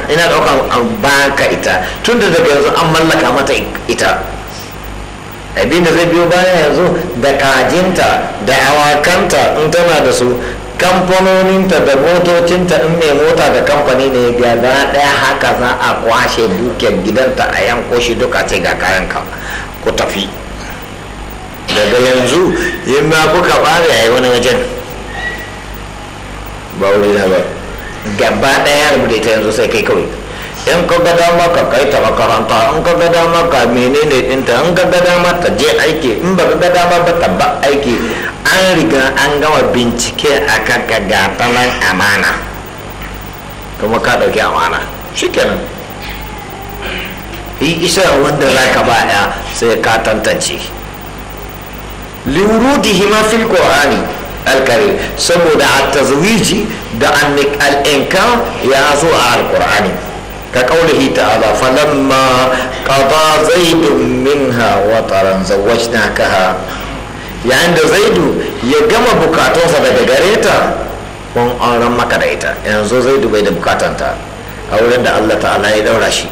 ina ɗauka an baka ita tun da daga yanzu an mallaka mata ita abin da zai biyo baya yanzu da kajinta da awakanta in tana da su kamfanoninta da motocinta in mai mota da kamfani ne gaba daya haka za a kwashe dukiyar gidanta a yanko shi duka ce ga kayanka ku tafi daga yanzu yin ma kuka bare a yi wani wajen ba wuri na ba gaba daya rubuta ita yanzu sai kai kawai in ka ga dama ka kai ta makaranta in ka ga dama ka menene dinta in ka ga dama ta je aiki in ba ka ga dama ba ta ba aiki an riga an gama bincike a kan ka gata nan amana kuma ka ɗauki amana shikenan yi isa wanda za ka ba ya sai ka tantance liwurudihi ma fil qur'ani alkarim saboda a tazwiji da al'inka ya zo a alqur'ani ka kaulihi ta'ala falamma qada zaidun minha wataran zawwajnakaha yayin da zaidu ya gama bukatunsa daga gare ta kun auren maka da ita yanzu zaidu bai da bukatanta a wurin da allah ta'ala ya daura shi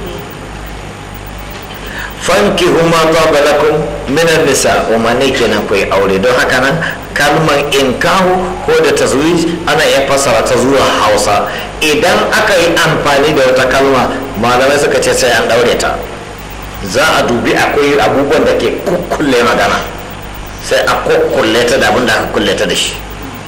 fanki huma taba lakum minan nisa umarni kenan ku yi aure don haka nan kalmar inkahu ko da tazwij ana iya fassara ta zuwa hausa idan aka yi amfani da wata kalma malamai suka ce sai an daure ta za a dubi akwai abubuwan da ke kukkulle magana sai a kukkulle ta da abin da aka kulle ta da shi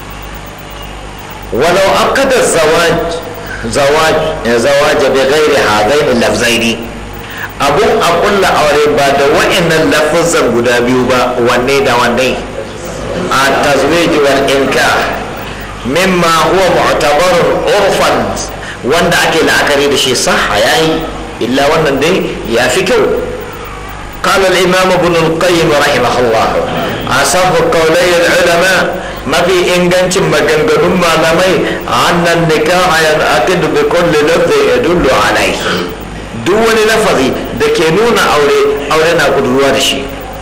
walau akada zawaj zawaj zawaj bi ghairi hadaini lafzaini abun a kulla aure ba da wa'annan lafazan guda biyu ba wanne da wanne a tazwij wal inkah mimma huwa mu'tabarun urfan wanda ake la'akari da shi sah yayi illa wannan dai ya fi kyau قال الإمام ابن القيم رحمه الله أصف قولي العلماء ما في إنجنش مجنجن ما لمي أن النكاح ينعقد بكل لفظ يدل عليه دون لفظي دكينون أولي أولينا قدروا دشي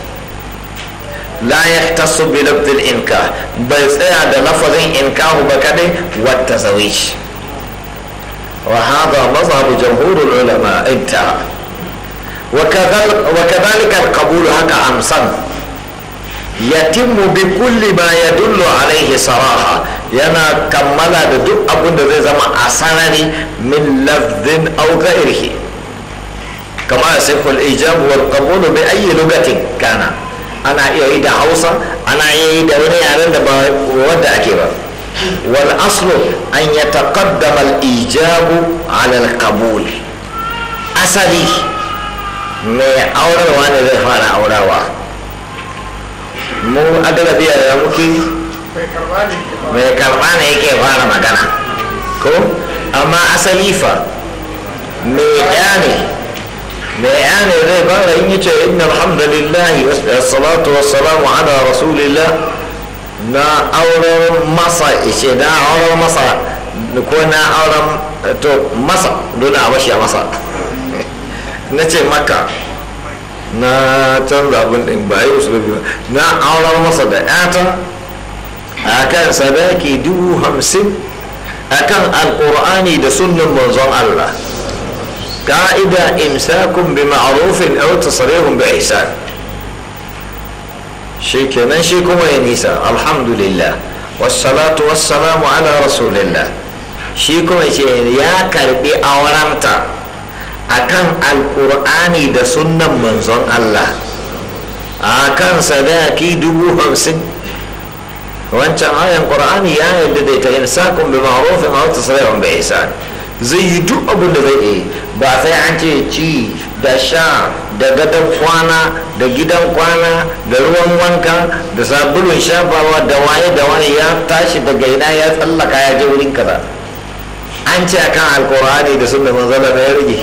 لا يختص بلفظ الإنكاح بل سيعد لفظ إنكاح بكده والتزويج وهذا مذهب جمهور العلماء انتهى وكذلك القبول هكا أمسن يتم بكل ما يدل عليه صراحة ينا كمل دو أبن زي زما أسانني من لفظ أو غيره كما يصح الإيجاب والقبول بأي لغة كان أنا إيدا حوصة أنا إيدا وني أعلن ودا أكيبا والأصل أن يتقدم الإيجاب على القبول أصلي mai aurarwa ne zai fara aurawa mu agalabiya da muke mai karba ne yake fara magana ko amma asali fa mai ya ne mai ya ne zai fara yin yace inna alhamdulillahi wassalatu wassalamu ala rasulillah na auren masa ishe na auren masa ko na auren to masa dole a bashi a masa na ce maka na canza abin din ba yi usulubi ba na aurar masa da yata a kan sadaki dubu hamsin a kan alkur'ani da sunnan manzon Allah ka'ida imsakun bi ma'rufin aw tasrihun bi ihsan shi kenan shi kuma ya nisa alhamdulillah wassalatu wassalamu ala rasulillah shi kuma ce ya karbi aurenta akan alkur'ani da sunnan manzon Allah akan sadaki dubu hamsin wancan ayan qur'ani ya yadda da ta insakun bi ma'rufin aw tasrihun bi ihsan zai yi duk abin da zai yi ba sai an ce ci da sha da gadon kwana da gidan kwana da ruwan wanka da sabulun shafawa da waye da waye ya tashi daga ina ya tsallaka ya je wurin kaza an ce akan alkur'ani da sunnan manzon Allah ya rage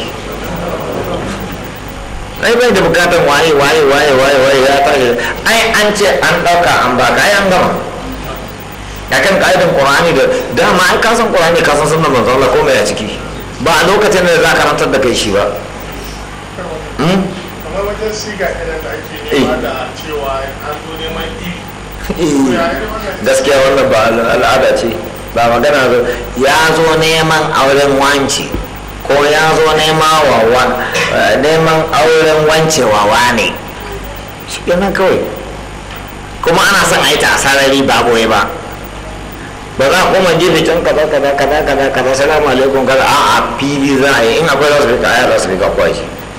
ai bai da bukatar waye waye waye waye waye ya tashi ai an ce an dauka an baka ai an gama ya kan ka'idan qur'ani da dama ai ka san qur'ani ka san sunnan manzon Allah ko mai a ciki ba a lokacin da za ka rantar da kai shi ba kamar wajen siga idan da ake nema da cewa an zo neman iri gaskiya wannan ba al'ada ce ba magana zo ya zo neman auren wanci ko ya zo neman auren wancewa ne shi kenan kawai kuma ana son a yi ta sarari ba boye ba ba za a koma gefe can kaza kaza kaza kaza kaza salamu alaikum kaza a a fili za a yi in akwai za su rika aya za su rika kwai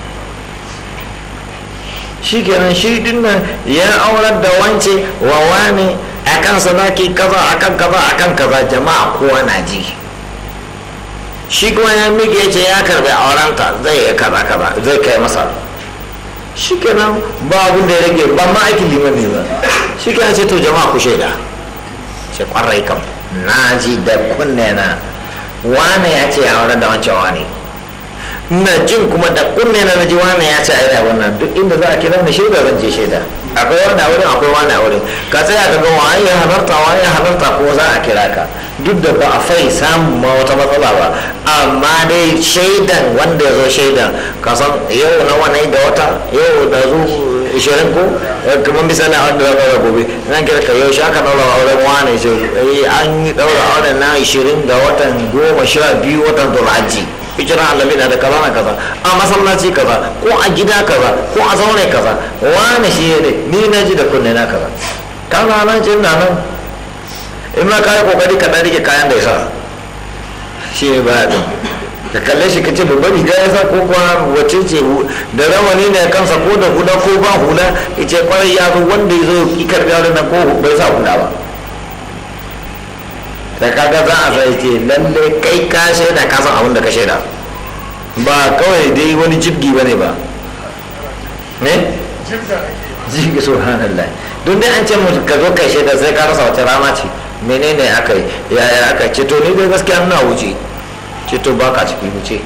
shi kenan shi din nan ya aurar da wance wa wane a kan sadaki kaza akan kaza akan kaza jama'a kowa na ji shi kuma ya miƙe ya ce ya karbi aurenta zai yi kaza kaza zai kai masa shi kenan ba abin da ya rage ba ma aikin liman ne ba shi kenan ce to jama'a ku shaida ce kwarai kam na ji da kunne na wane ya ce a wurin da wancan wane na jin kuma da kunne na na ji wane ya ce a yi wannan duk inda za a kira ni shaida zan je shaida akwai wani a wurin akwai wani a wurin ka tsaya ka ga waye ya halarta waye ya halarta ko za a kira ka duk da ba a fai samun ma wata matsala ba amma dai shaidan wanda ya zo shaidan ka san yau na wani da wata yau da zu ishirin ko kamar misali a wanda za ka gobe nan kira ka yau shaka daura auren wani ce an yi daura auren na ishirin ga watan goma sha biyu watan zulhajji hijiran annabi na da kaza na kaza a masallaci kaza ko a gida kaza ko a zaune kaza wani shi ne ni na ji da kunne na kaza kaza nan ce na nan in ma kayi kokari ka dan rike kayan da ya sa shi ne baya din ka kalle shi kace babban riga ya sa ko kuwa wace ce da rawani ne kansa ko da hula ko ba hula yace kwarai ya zo wanda ya zo ki karbi auren nan ko bai sa hula ba da kaga za a sai ce lalle kai ka shaida ka san abin da ka shaida ba kawai dai wani jibgi bane ba ne jibgi subhanallah don dai an ce mu ka zo kai shaida sai ka rasa wata rana ce menene aka yi yaya aka ce to ni dai gaskiya ina wuce ce to baka ciki wuce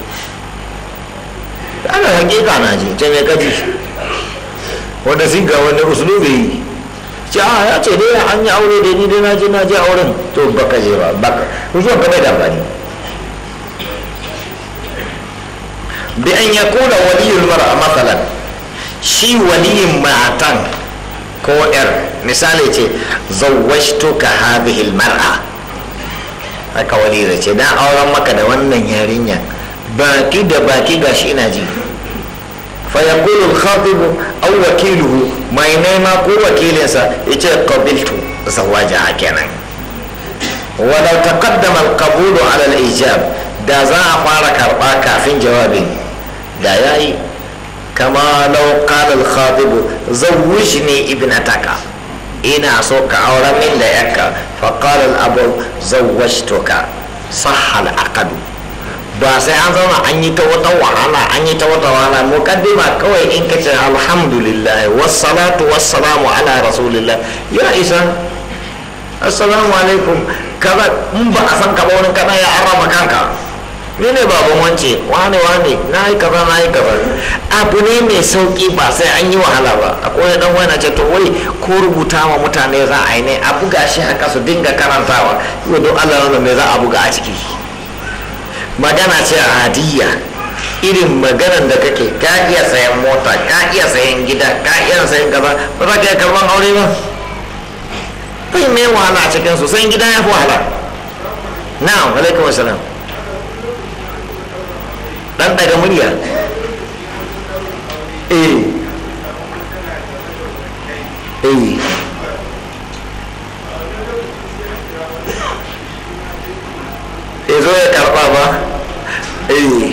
ana hakika na ji ce me kaji wanda sun ga wani usulubi yi ce a ya ce dai an yi aure da ni dai na je na je auren to baka je ba baka zuwa ka bai da amfani bi an ya kula waliyul mar'a masalan shi waliyin matan ko yar misali ce zawwashtuka hadhihi almar'a haka wali da ce dan auren maka da wannan yarinya baki da baki gashi ina ji فيقول الخاطب أو وكيله ما ينما كو وكيلنسا يجي قبلت زواجها كنا ولو تقدم القبول على الإيجاب دا زا فارك أربعة كافين جوابي دا ياي كما لو قال الخاطب زوجني ابنتك إنا سوك أورا من لك فقال الأب زوجتك صح العقد ba sai an zauna an yi ta wata wahala an yi ta wata wahala mukaddima kawai in ka ce alhamdulillah wassalatu wassalamu ala rasulillah ya isa assalamu alaikum kaza in ba a san ka ba wani kana ya arama kanka ni ne baban wance wane wane na yi kaza na yi kaza abu ne mai sauki ba sai an yi wahala ba akwai dan wani ce to wai ko rubuta wa mutane za a yi ne a buga shi haka su dinga karantawa yau don allah me za a buga a ciki magana ce a hadiyya irin maganan da kake ka iya sayan mota ka iya sayan gida ka iya sayan gaba ba za ka iya karban aure ba kai mai wahala a cikin su sayan gida ya fi wahala na'am alaikum assalam dan daga murya eh eh ya zo ya karba ba eh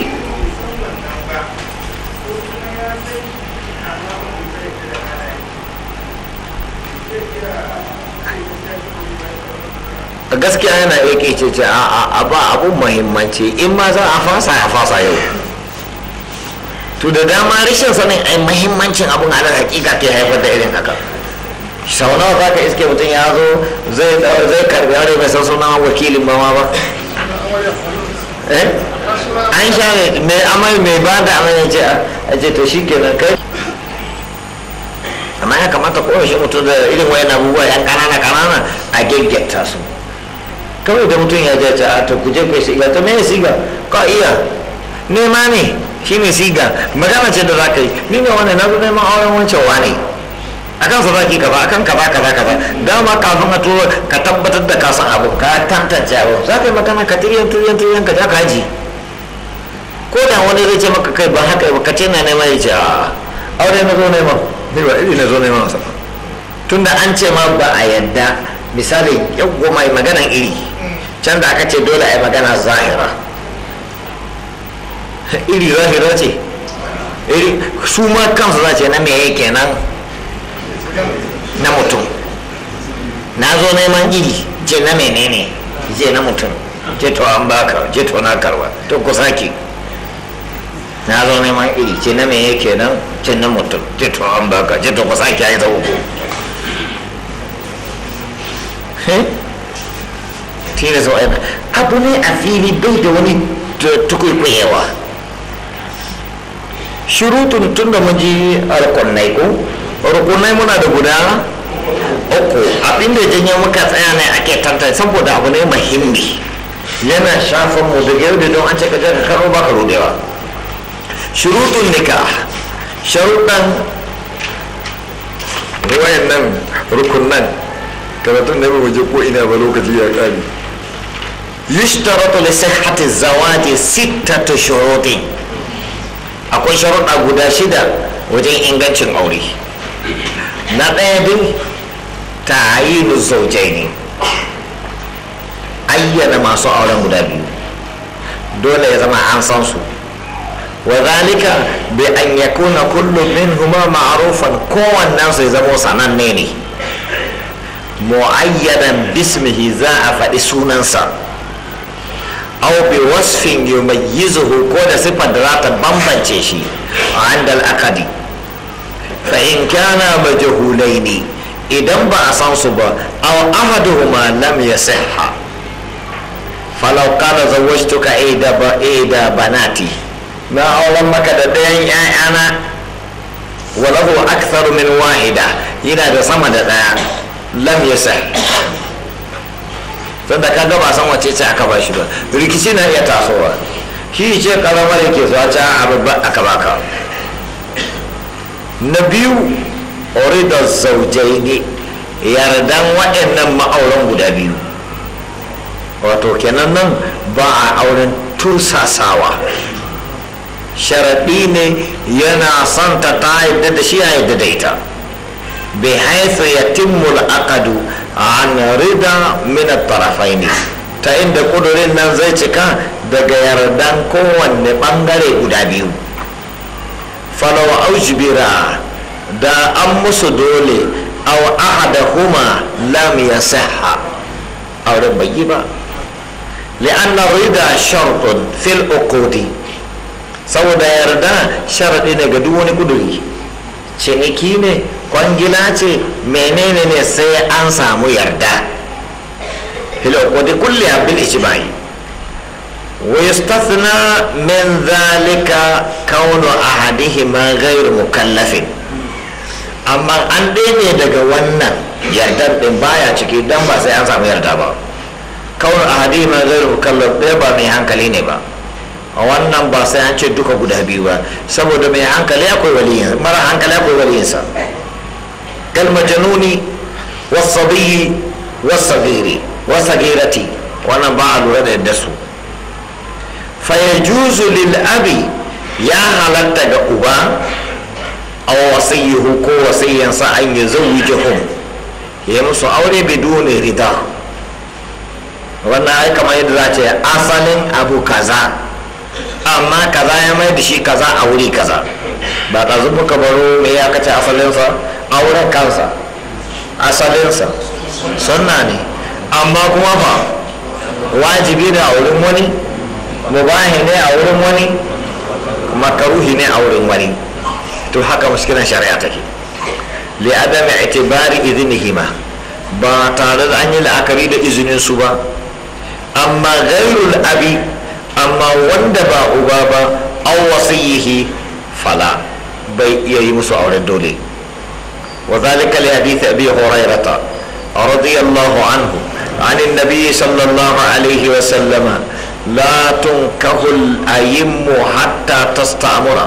gaskiya yana yake ce ce a ba abun muhimmanci in ma za a fasa a fasa yau to da dama rashin sanin ai muhimmancin abun a hakika ke haifar da irin haka sau nawa za ka iske mutum ya zo zai karbi aure mai san sunan wakilin mama ba an sha mai amai mai ba da amai ce a ce to shi kenan kai amma ya kamata kowace mutum da irin wayan abubuwa yan kanana kanana a gaggata su kawai da mutum ya je a to ku je kai siga to me siga ka iya nema ne shi ne siga magana ce da za ka yi ni ne wani na zo neman auren wancan wane akan sadaki kaza akan kaza kaza kaza dama kafin a turo ka tabbatar da ka san abu ka tantance abu za ka yi magana ka tiriyan tiriyan tiriyan ka ja ka haji ko da wani zai ce maka kai ba haka ba ka ce na neman ya ce a aure na zo neman ni ba iri na zo neman masa tunda an ce ma ba a yadda misali yau mai maganan iri can da aka ce dole a yi magana zahira iri zahira ce iri su ma kansu za ce na me kenan na mutum na zo neman iri ce na menene ce na mutum ce to an baka ce to na karba to ku sake na zo neman iri ce na me kenan ce na mutum ce to an baka ce to ku sake ya yi ta uku tilas wa'ina abu ne a fili bai da wani tukwikwayewa shurutun tun da mun ji alƙonnai ko rukunai muna da guda uku abinda janyo muka tsaya ne ake tantance saboda abu ne muhimmi yana shafin mu da yau da don an ce ka ka karo baka rudewa shurutun nikah sharuɗan wayan nan rukunan karatun da bai ko ina ba lokaci ya kare yushtaratu li sihhati zawaji sittatu shurutin akwai sharuɗa guda shida wajen ingancin aure na ɗaya dai ta'ayinu zawjaini ayyana masu auren guda biyu dole ya zama an san su wa zalika bi an yakuna kullu minhuma ma'rufan kowannen su ya zama sananne ne mu'ayyadan bismihi za a faɗi sunansa aw bi wasfin yumayyizuhu ko da sifar da za ta bambance shi a andal akadi fa in kana majhulaini idan ba a san su ba aw ahaduhuma lam yasihha falau kana zawwajtuka ida ba ida banati na auren maka da ɗayan ƴaƴana walahu aktharu min wahida yana da sama da ɗaya lam yasih tunda ka ba san wace ce aka bashi ba rikici na iya tasowa shi ce karamar yake zuwa ta abubba aka baka na biyu orida zaujai ne yardan waɗannan ma'auran guda biyu wato kenan nan ba a auren tursasawa sharaɗi ne yana son ta ta yadda da shi ya yadda da ita bai haifu ya timmul akadu an rida min ne ta inda kudurin nan zai cika daga yardan kowanne bangare guda biyu falawa aujibira da an musu dole aw ahadahuma lam yasihha auren bai yi ba li'anna rida shartun fil uqudi saboda yarda sharadi ne ga duk wani kuduri ciniki ne kwangila ce menene ne sai an samu yarda fil uqudi kulliha bil ijma'i wa yustathna min dhalika kaunu ahadihima ghayr mukallafin amma an ne daga wannan yardar din baya ciki dan ba sai an samu yarda ba kaunu ahadihima ghayr mukallaf ɗaya ba mai hankali ne ba a wannan ba sai an ce duka guda biyu ba saboda mai hankali akwai waliyin mara hankali akwai waliyinsa kal majanuni wasabiyi wasagiri wasagirati wannan ba a lura da yadda su fa yajuzu lil abi ya halatta ga uba aw wasiyuhu ko wasiyyansa an yuzawwijuhum ya musu aure biduni rida wannan ai kamar yadda za ce asalin abu kaza amma kaza ya mai da shi kaza a wuri kaza ba ka zuba ka baro me ya kace asalinsa auren kansa asalinsa sunna ne amma kuma fa wajibi da a wurin wani mubahi ne a wurin wani makaruhi ne a wurin wani to haka muskilan shari'a take li adami itibari idnihima ba tare da an yi la'akari da izinin su ba amma ghairul abi amma wanda ba uba ba an wasiyihi fala bai iya yi musu auren dole wa zalika li hadith abi hurairata radiyallahu anhu عن النبي صلى الله عليه وسلم لا تنكه الأيم حتى تستأمر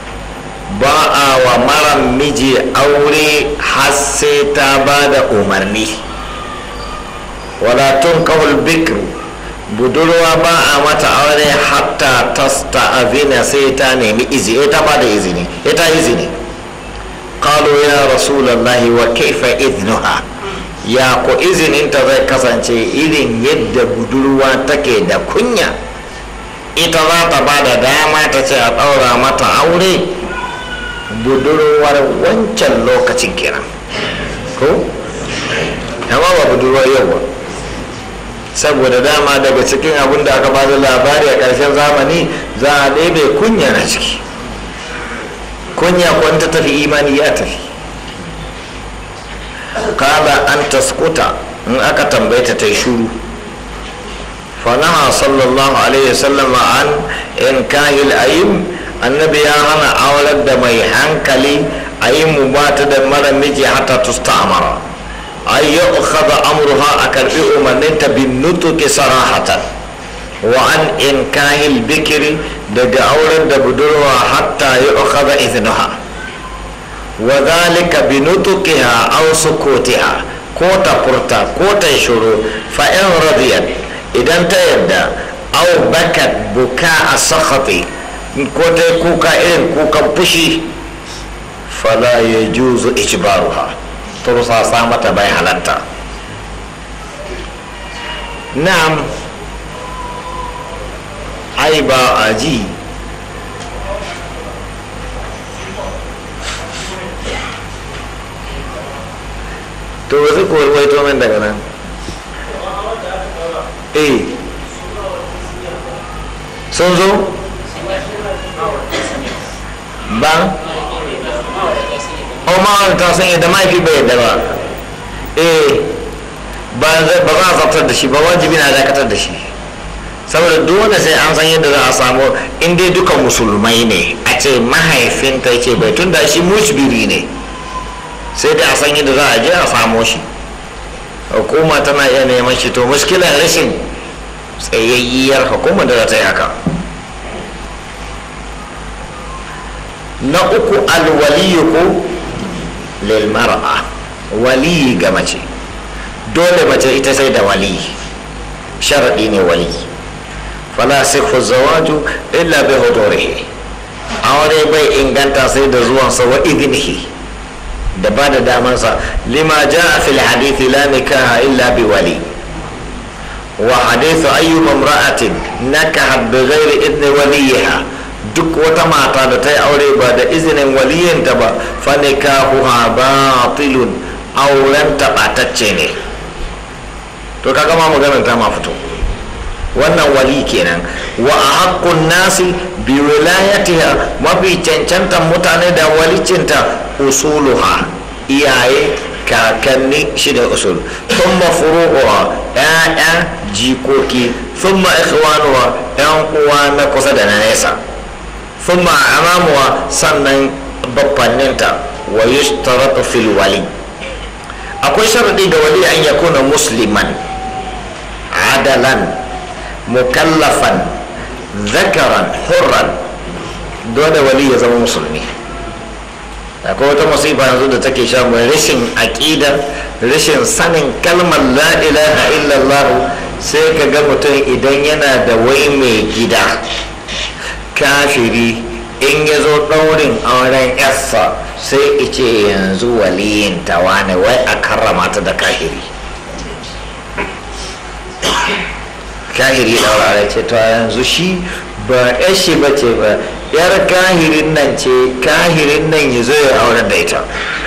باء ومرا مجي أوري حسيتا بعد أمرني ولا تنكه البكر budurwa ba a mata aure hatta tasta azina sai ta nemi izini ta ba da izini ita izini qalu ya rasulullahi wa kaifa idnuha ya ko izininta zai kasance irin yadda budurwa take da kunya ita za ta ba da dama ta ce a ɗaura mata aure budurwar wancan lokacin kenan ko amma ba budurwar yau ba saboda dama daga cikin abin da aka bada labari a ƙarshen zamani za a ɗebe kunya na ciki kunya kwanta tafi imani ya tafi kada an taskuta in aka tambaita ta yi shuru fanaha sallallahu alaihi wasallam an in kahil ayim annabi ya hana aurar da mai hankali ayimu ba ta da mara miji hatta tusta amara an yi ukhada amruha a karbi umarninta bin nutuki sarahatan wa an in kahil bikiri daga auren da budurwa hatta yi ukhada iznuha wa zalika bi nutukiha aw sukutiha ko ta furta ko ta shuru fa in radiyat idan ta yadda aw bakat buka a sakhati ko ta kuka irin kukan fushi fala yajuzu ijbaruha tursasa mata bai halatta na'am ai ba a ji to wasu kowai to min daga nan eh sun zo ba o ma'aurata sun yadda mahaifi bai yadda ba eh ba za a zartar da shi ba wajibi na dakatar da shi saboda dole sai an san yadda za a samu in dai duka musulmai ne a ce mahaifinta ce bai tun da shi musbiri ne sai dai a san yadda za a je a samo shi hukuma tana iya neman shi to muskilan rashin tsayayyiyar hukumar da za ta yi haka na uku alwaliyu ko lilmar'a waliyi ga mace dole mace ita sai da waliyi sharaɗi ne waliyi fala sikhu zawaju illa bi hudurihi aure bai inganta sai da zuwansa wa idnihi da ba da damansa lima jaa fil hadithi la nikaha illa bi wali wa hadithu ayyuma imra'atin nakahat bi ghairi idni waliyiha duk wata mata da ta yi aure ba da izinin waliyinta ba fa nikahuha batilun auren taɓatacce ne to kaga ma maganar ta ma fito wannan wali kenan wa a haƙƙun nasi bi wilayatiha mafi cancantan mutane da walicinta usuluha iyaye kakanni shi da usul thumma furu'uha ƴaƴa jikoki thumma ikhwanuha ƴan uwa na kusa da na nesa thumma amamuwa sannan babbanninta wa yushtaratu fil wali akwai sharadi da wali an yakuna musliman adalan mukallafan zakaran hurran dole wali ya zama musulmi akwai wata musiba yanzu da take sha mai rashin aƙidar rashin sanin kalmar la ilaha illallah sai ka ga mutum idan yana da wai mai gida kafiri in ya zo ɗaurin auren yarsa sai ice yanzu waliyin tawa ne wai a karrama ta da kafiri kahiri daurare ce to yanzu shi ba yashi ba ce ba yar kahirin nan ce kahirin nan ya zo ya aure da ita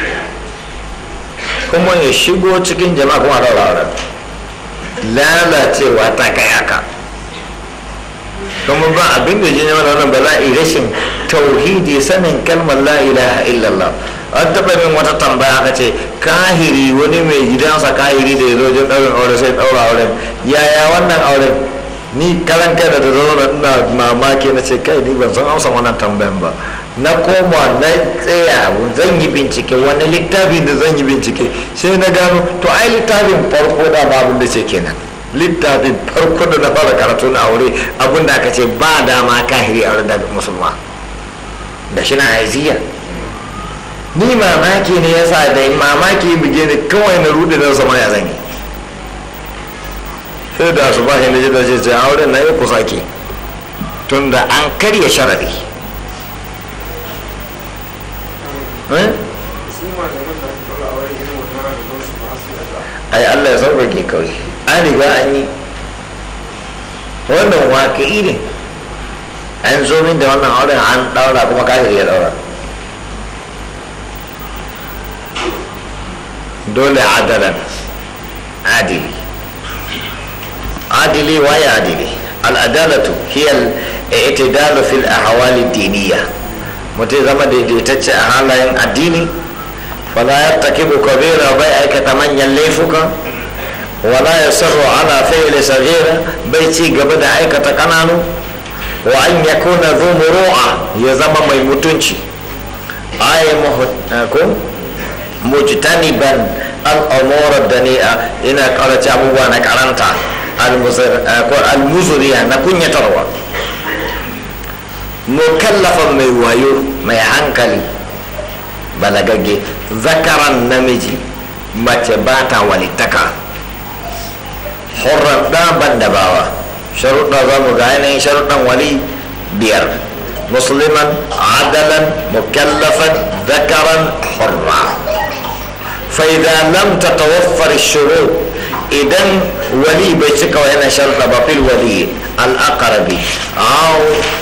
kuma ya shigo cikin jama'a kuma daura auren lalacewa ta kai haka kuma ba abin da jini mana wannan ba za a yi rashin tauhidi sanin kalmar la ilaha illallah an taɓa min wata tambaya aka ce kahiri wani mai gidansa kahiri da ya zo jin ɗaurin aure sai ɗaura auren yaya wannan auren ni karan kai da da zo na ina mamaki na ce kai ni ban san amsa wannan tambayan ba na koma na tsaya zan yi bincike wani littafin da zan yi bincike sai na gano to ai littafin farko da ba abin da ce kenan littafin farko da na fara karatu na aure abin da aka ce ba dama kahiri aure da musulma da shi na aiziya ni mamaki ne yasa da mamaki buge ni kawai na rude na sama ya zanyi sai da su ba shi da ce ce auren na yi kusa ke tun da an karya sharari ai allah ya sauƙaƙe kawai an riga an yi wannan waƙi ne an zo min da wannan auren an ɗaura kuma kafir ya ɗaura dole adalan adili adili waye adili al'adalatu hiyar i'tidalu fil ahwali diniya mutum zama daidaitacce a halayen addini fala yartakibu kabira bai aikata manyan laifuka wala yasarru ala fi'li saghira bai ci gaba da aikata kananu wa an yakuna dhu muru'a ya zama mai mutunci ay ko mujtaniban al'amura dani'a ina karace abubuwa na karanta al-muzuriya na kunyatarwa mukallafan mai wayo mai hankali balagagge zakaran namiji mace ba ta walittaka hurran ɗaban da bawa sharuɗa za mu ga yanayin sharuɗan wali biyar musliman adalan mukallafan zakaran hurra فإذا لم تتوفر الشروط إذن ولي بيتك وهنا شرط في الولي الأقرب أو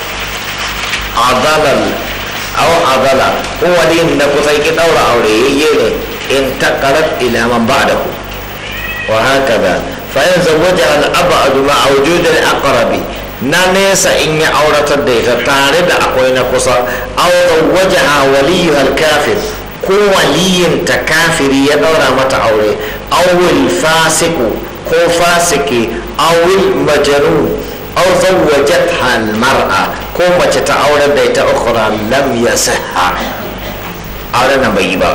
عضل أو عضل هو ولي نكسيك دورة أولي يلي انتقلت إلى من بعده وهكذا فإن زوجها الأبعد مع وجود الأقرب na nesa in ya auratar da ita tare da akwai na kusa aw zawwajaha waliyuha al-kafir ko waliyinta kafiri ya daura mata aure awil fasiku ko fasiki awil majanun aw zawwajatha al-mar'a ko mace ta aurar da ita ukhra lam yasihha aure nan bai yi ba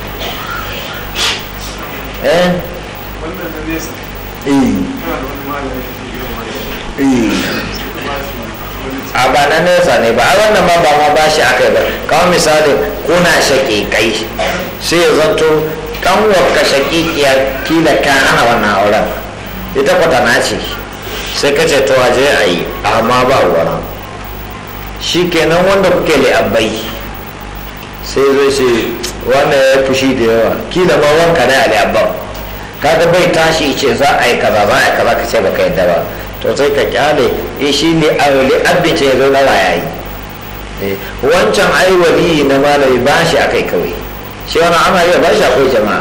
eh wannan na nesa eh kana da wani malami da ke gidan wani eh ba shi wani a ba na nesa ne ba a wannan ma ba ma ba shi aka yi ba kawai misali kuna shaƙi kai sai ya zanto kanwarka shaƙiƙiya kila ka hana wannan auren ita kwata na ce sai ka ce to aje a yi amma ba wani shi kenan wanda kuke li'abbai sai zai ce wanda ya fushi da yawa kila ma wanka ne a li'abban kaga bai tashi ce za a yi kaza za a yi kaza ka ce baka yadda ba to sai ka kyale eh shi ne a li'abbi ce ya zo na ya yi Eh, wancan ai waliyi na malami ba shi akai kawai shi wani ana iya ba shi akwai jama'a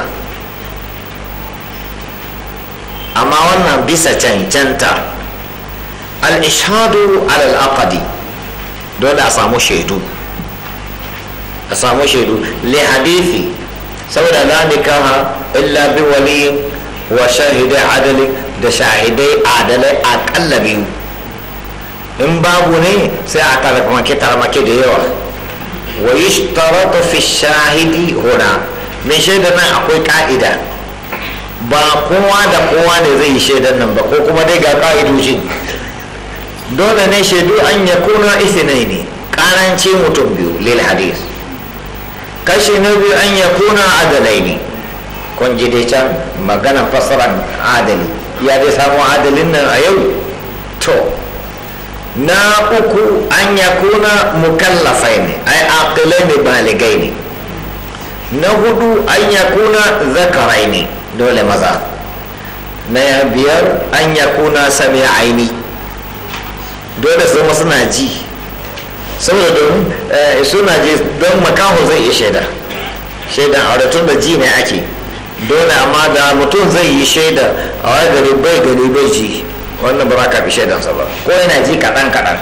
amma wannan bisa cancanta al-ishadu al-aqadi dole a samu shaidu a samu shaidu li hadithi saboda la nikaha illa bi wali wa shahidai adali da shahidai adalai akalla biyu in babu ne sai a tarmake tarmake da yawa wa yushtaratu fi shahidi huna mai shaida nan akwai ka'ida ba kowa da kowa ne zai yi shaidan nan ba ko kuma dai ga ka'idoji dole ne shaidu an ya kuna isinai ne karanci mutum biyu lil hadis kashi na biyu an ya kuna adalai ne kun ji dai can maganan fasaran adali ya dai samu adalin nan a yau to na uku an ya kuna mukallafai ne ai aqilai ne baligai ne na hudu an ya kuna zakarai ne dole maza na biyar an ya kuna sami aini dole su zama suna ji saboda domin suna ji don makaho zai iya shaida shaidan aure tun da ji ne ake dole amma da mutum zai yi shaida a wani gari bai gani bai ji wannan ba za ka fi shaidansa ba ko yana ji kaɗan kaɗan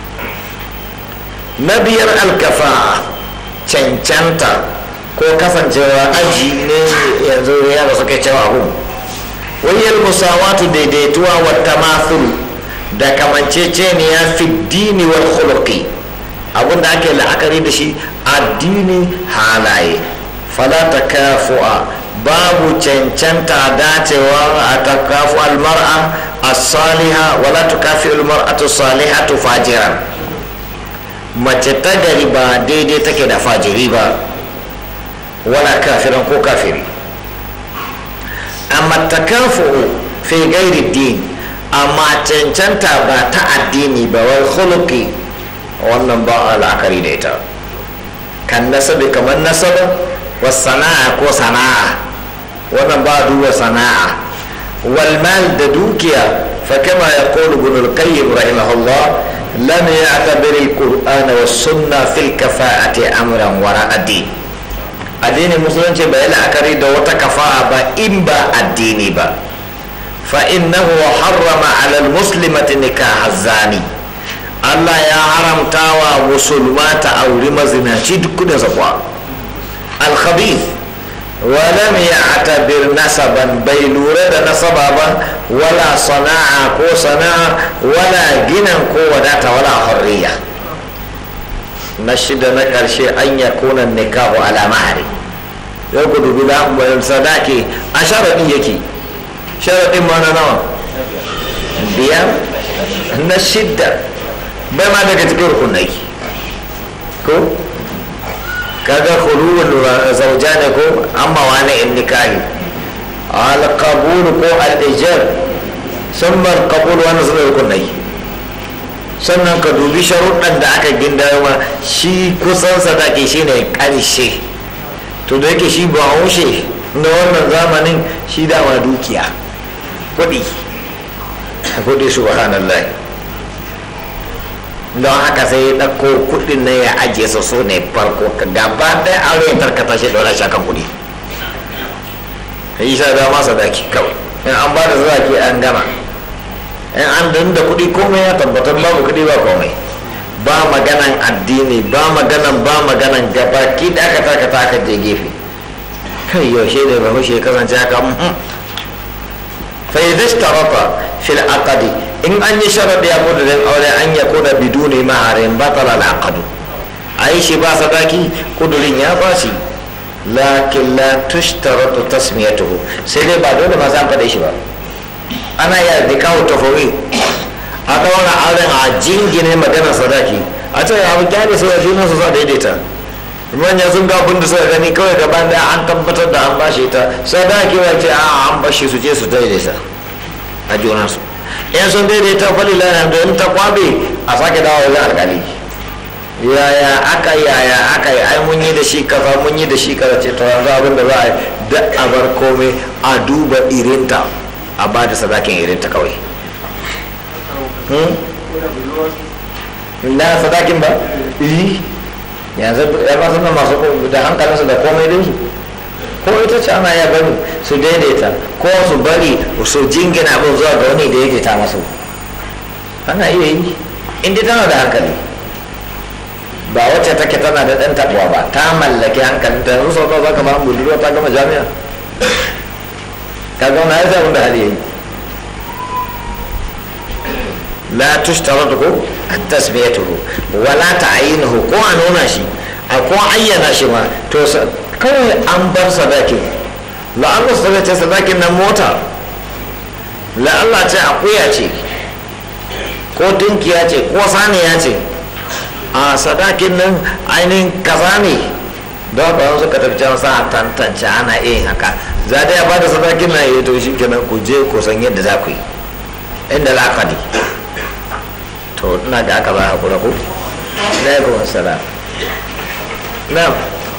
na biyar alkafa cancanta ko kasancewa aji ne yanzu yara suka cewa abu wayar musawatu daidaituwa wa tamathul da kamanceceniya fi dini wal khuluqi abinda ake la'akari da shi addini halaye fala takafu'a babu cancanta dacewa a takafu almar'a as-saliha wala tukafi almar'atu salihatu fajiran mace ta gari ba daidai take da fajiri ba wala kafiran ko kafiri amma takafu fi gairi din amma cancanta ba ta addini ba wai khuluqi wannan ba a la'akari da ita kan nasabi kamar nasaba wa sana'a ko sana'a wannan ba a duba sana'a wal mal da dukiya fa kama yaqulu ibn al-qayyim rahimahullah lam ya'tabir al-qur'ana was sunna fil kafa'ati amran wara ad-din addinin musulunci bai la'akari da wata kafa'a ba in ba addini ba fa innahu harrama ala al-muslimati nikah zani Allah ya haramta wa musulma ta auri mazinaci duk da zakwa al-khabith wa lam ya'tabir nasaban bai lura da nasaba ba wala sana'a ko sana'a wala ginan ko wadata wala hurriya na shida na karshe an yakuna nikahu ala mahari yau ku dubi da sadaki a sharaɗin yake sharaɗin ma na nawa biyar na shidda bai ma daga cikin rukunai ko kaga khuluwul zauja ne ko amma wani in nikahi al-qabul ko al-ijar summa al-qabul wani suna rukunai sannan ka dubi sharuɗan da aka gindayo ma shi kusan sadaki shine ƙarshe to da yake shi ba haushe na wannan zamanin shi dama dukiya kuɗi kuɗi subhanallah don haka sai ya ɗauko kuɗin na ya ajiye su so ne farko gaba ɗaya aure ya tarkata shi ɗora shi kan kuɗi yi sa dama sadaki kawai in an ba da sadaki an gama in an da kuɗi komai ya tabbatar babu kuɗi ba komai ba maganan addini ba maganan ba maganan gabaki da aka takata aka je gefe kai yaushe da ba ya kasance haka fa idza ishtarata fil aqdi in an yi sharadi ya kudu dan aure an ya kuna biduni maharin batala al aqdu ai shi ba sadaki kudurin ya bashi lakin la tushtaratu tasmiyatuhu sai dai ba dole ma san faɗe shi ba ana ya dikawo tafawi a ɗaura auren a jingine maganar sadaki a ce abu kyale sai ya junan su sa daidaita manya sun ga abin da suka gani kawai gaban da an tabbatar da an bashi ta sadaki ya ce a an bashi su je su daidaita a junan su in sun daidaita falila na da ta kwabe a sake dawo wajen alkali yaya aka yaya aka yi ai mun yi da shi kaza mun yi da shi kaza ce to yanzu abin da za a yi da a bar komai a duba irinta a ba da sadakin irinta kawai na sadakin ba yi yanzu ya ba suna masu da hankalinsu da komai dinsu ko ita ce ana ya bari su daidaita ko su bari su jingina abin zuwa ga wani da yake ta masu ana iya yi inda tana da hankali ba wacce take tana da ɗan taɓuwa ba ta mallaki hankalin ta yanzu sau za ka ba budurwa ta gama jami'a ka gauna ya sa da hali yayi لا تشترط تسميته ولا تعيينه ko a nuna shi a ko ayyana shi ma to kawai an bar sadakin la'alla su ce sadakin nan mota la'alla ce akuya ce ko tunkiya ce ko saniya ce a sadakin nan ainihin kaza ne don ba su ka tafi can sa tantance ana iya haka za da ya ba da sadakin na yi to shi kenan ku je ku san yadda za ku yi inda la'akari to ina da aka ba a kura ku alaikum assalam na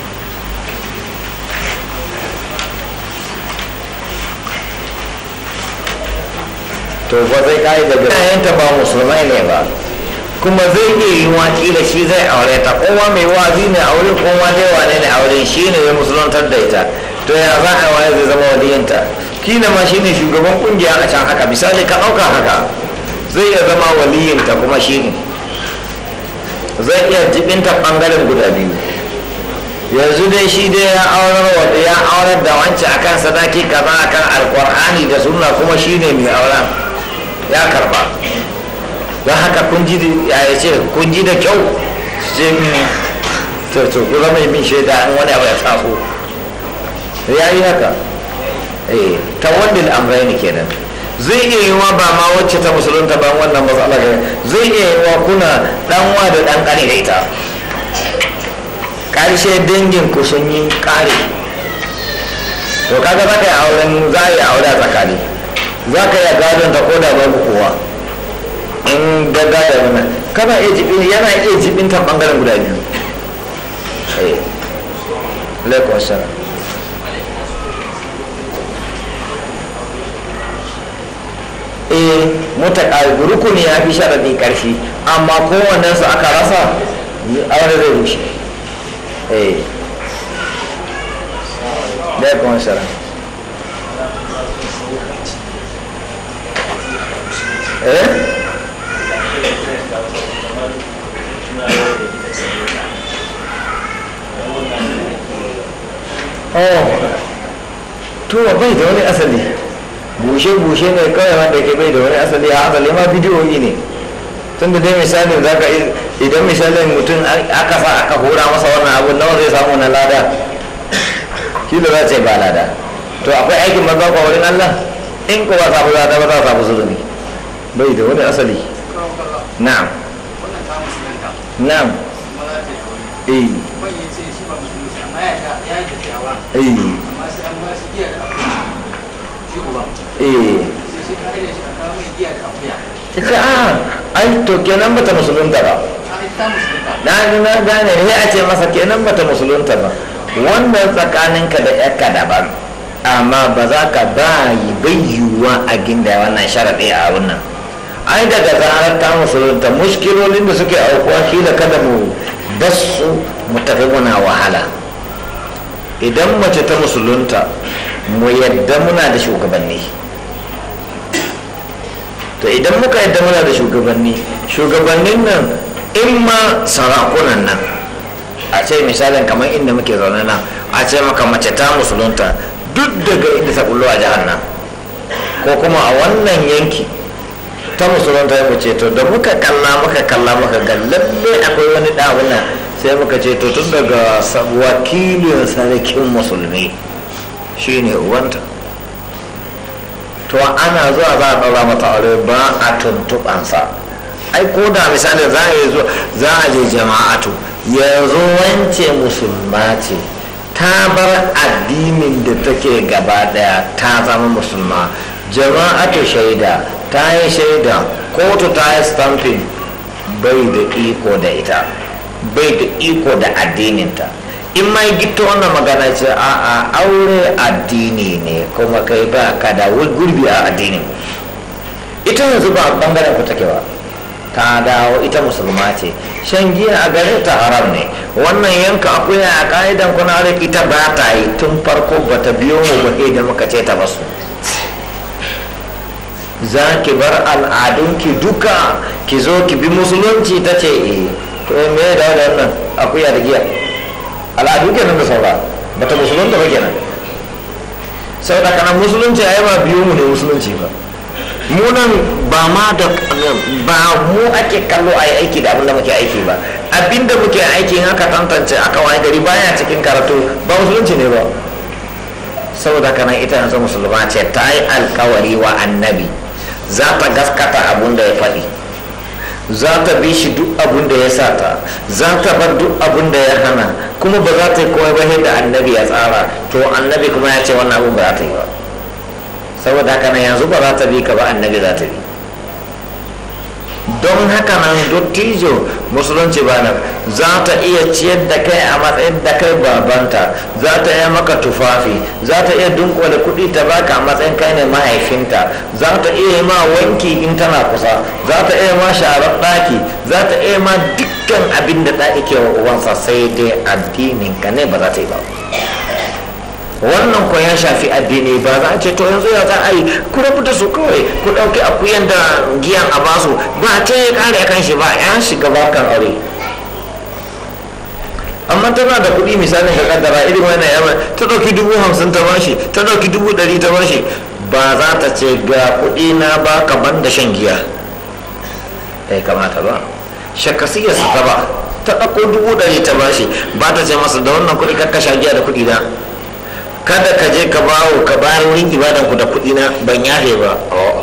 to ba zai kai daga yayanta ba musulmai ne ba kuma zai iya yi wakila shi zai aure ta kowa mai wazi ne aure kowa dai wane ne aure shi ne ya musulantar da ita to ya za a waye zai zama waliyanta kila ma shi ne shugaban kungiya a can haka misali ka ɗauka haka zai iya zama waliyinta kuma shi ne zai iya jibinta ɓangaren guda biyu yanzu dai shi dai ya aurar wadda ya aurar da wancan akan sadaki kaza akan alkur'ani da sunna kuma shi ne mai auren ya karba don haka kun ji ya ce kun ji da kyau sai to to ku zama min shaida in wani abu ya taso ya yi haka eh ta wanda al'amrai ne kenan zai iya yi wa ba ma wacce ta musulunta ba wannan matsala ga zai iya yi wa kuna danwa da dan kane da ita karshe dangin ku sun yi kare to kaga za ka yi auren za a yi aure a tsakani za ka iya gadon ta koda babu kowa in ga gadon wannan kana iya jibin yana iya jibin ta bangaren guda biyu alaikun salam eh mutaka rukuni ya fi sharaɗi ƙarfi amma kowannen su aka rasa aure zai rushe eh alaikun salam eh oh to bai da wani asali bushe-bushe ne kawai wanda ke bai da wani asali a asali ma bidiyoyi ne tun da dai misalin za ka idan misalin mutum aka sa aka hura masa wannan abu nawa zai samu na lada shi da za ce ba lada to akwai aikin maza kwa wurin allah in ko ba samu lada ba za a samu zulumi bai da wani asali na'am na'am eh ita a ai to kenan bata musulunta ba na na gane ne a ce masa kenan bata musulunta ba wannan tsakaninka da yakka daban amma ba za ka ba yi bayyuwa a ginda wannan sharaɗi a wannan ai daga zarar ta musulunta muskilolin da suke aukuwa kila kada mu basu mu tafi muna wahala idan mace ta musulunta mu yadda muna da shugabanni to idan muka yadda muna da shugabanni shugabannin nan in ma sarakunan nan a ce misalin kamar inda muke zaune nan a ce maka mace ta musulunta duk daga inda ta kullo a jihar nan ko kuma a wannan yanki ta musulunta ya ce to da muka kalla muka kalla muka ga lalle akwai wani ɗawuna sai muka ce to tun daga wakilin sarkin musulmi shine uwanta to ana zuwa za a ɗaura mata aure ba a tuntuɓansa ai ko da misali za a zo za a je jama'atu yanzu wance musulma ce ta bar addinin da take gaba daya ta zama musulma jama'atu shaida ta yi shaida kotu ta yi stamping bai da iko da ita bai da iko da addininta in mai gito wannan magana ce a a aure addini ne kuma kai ba ka da gurbi a addinin ita yanzu ba bangaren ku take ba ta dawo ita musulma ce shan giya a gare ta haram ne wannan yanka akuya a ka'idan kuna da ita ba ta yi tun farko ba ta biyo mu ba da muka ce ta basu za ki bar al'adunki duka ki zo ki bi musulunci ta ce eh to me da wannan akuya da giya al'adu kenan da saura bata musulunta ba kenan sau da kana musulunci a ba biyu mu ne musulunci ba mu nan ba ma da ba mu ake kallo a yi aiki da abinda muke aiki ba abinda muke aiki in aka tantance aka wani gari baya cikin karatu ba musulunci ne ba saboda kana ita yanzu musulma ce ta yi alkawari wa annabi za ta gaskata abun da ya faɗi za ta bi shi duk abun da ya sata za ta bar duk abun da ya hana kuma ba za ta yi komai ba da annabi ya tsara to annabi kuma ya ce wannan abun ba za ta yi ba saboda haka nan yanzu ba za ta bi ka ba annabi za ta bi don haka nan dottijo musulunci ba nan za ta iya ciyar da kai a matsayin da kai babanta za ta iya maka tufafi za ta iya dunkule kuɗi ta baka a matsayin kai ne mahaifinta za ta iya ma wanki in tana kusa za ta iya ma sharar ɗaki za ta iya ma dukkan abin da ɗaki ke wa uwansa sai dai addinin ka ne ba za ta yi ba wannan ko ya shafi addini ba za a ce to yanzu ya za a yi ku rabu da su kawai ku ɗauki akuyan da giyan a basu ba ta ya kare kan shi ba ya shiga bakan aure amma tana da kuɗi misalin ka kaddara irin wannan yamma ta ɗauki dubu hamsin ta bashi ta ɗauki dubu ɗari ta bashi ba za ta ce ga kuɗi na ba ka ban da shan giya bai kamata ba shakasiyar su ta ba ta ɗauko dubu ɗari ta bashi ba ta ce masa da wannan kuɗi kakka sha giya da kuɗi na kada ka je ka bawo ka bayar wurin ibadan ku da kuɗi na ban yafe ba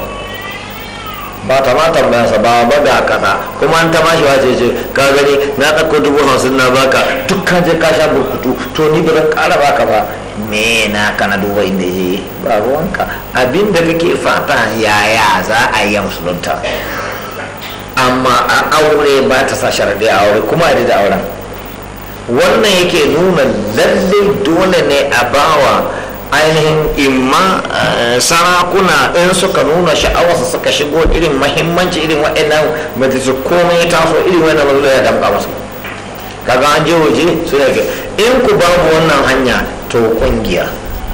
ba ta ma tambayansa ba ba da kaza kuma an ta bashi wace ce ka gani na ɗauko dubu hamsin na baka duk ka je ka sha burkutu to ni ba zan ƙara baka ba me na kana duba inda je ba ruwanka abin da kake fata yaya za a yi musulunta amma a aure ba ta sa sharadi a aure kuma a da auren wannan yake nuna lalle dole ne a bawa ainihin imma sarakuna in suka nuna sha'awarsa suka shigo irin mahimmanci irin waɗannan majalisu komai ya taso irin wannan mazu ya damƙa masu kaga an je waje su ne in ku babu wannan hanya to kungiya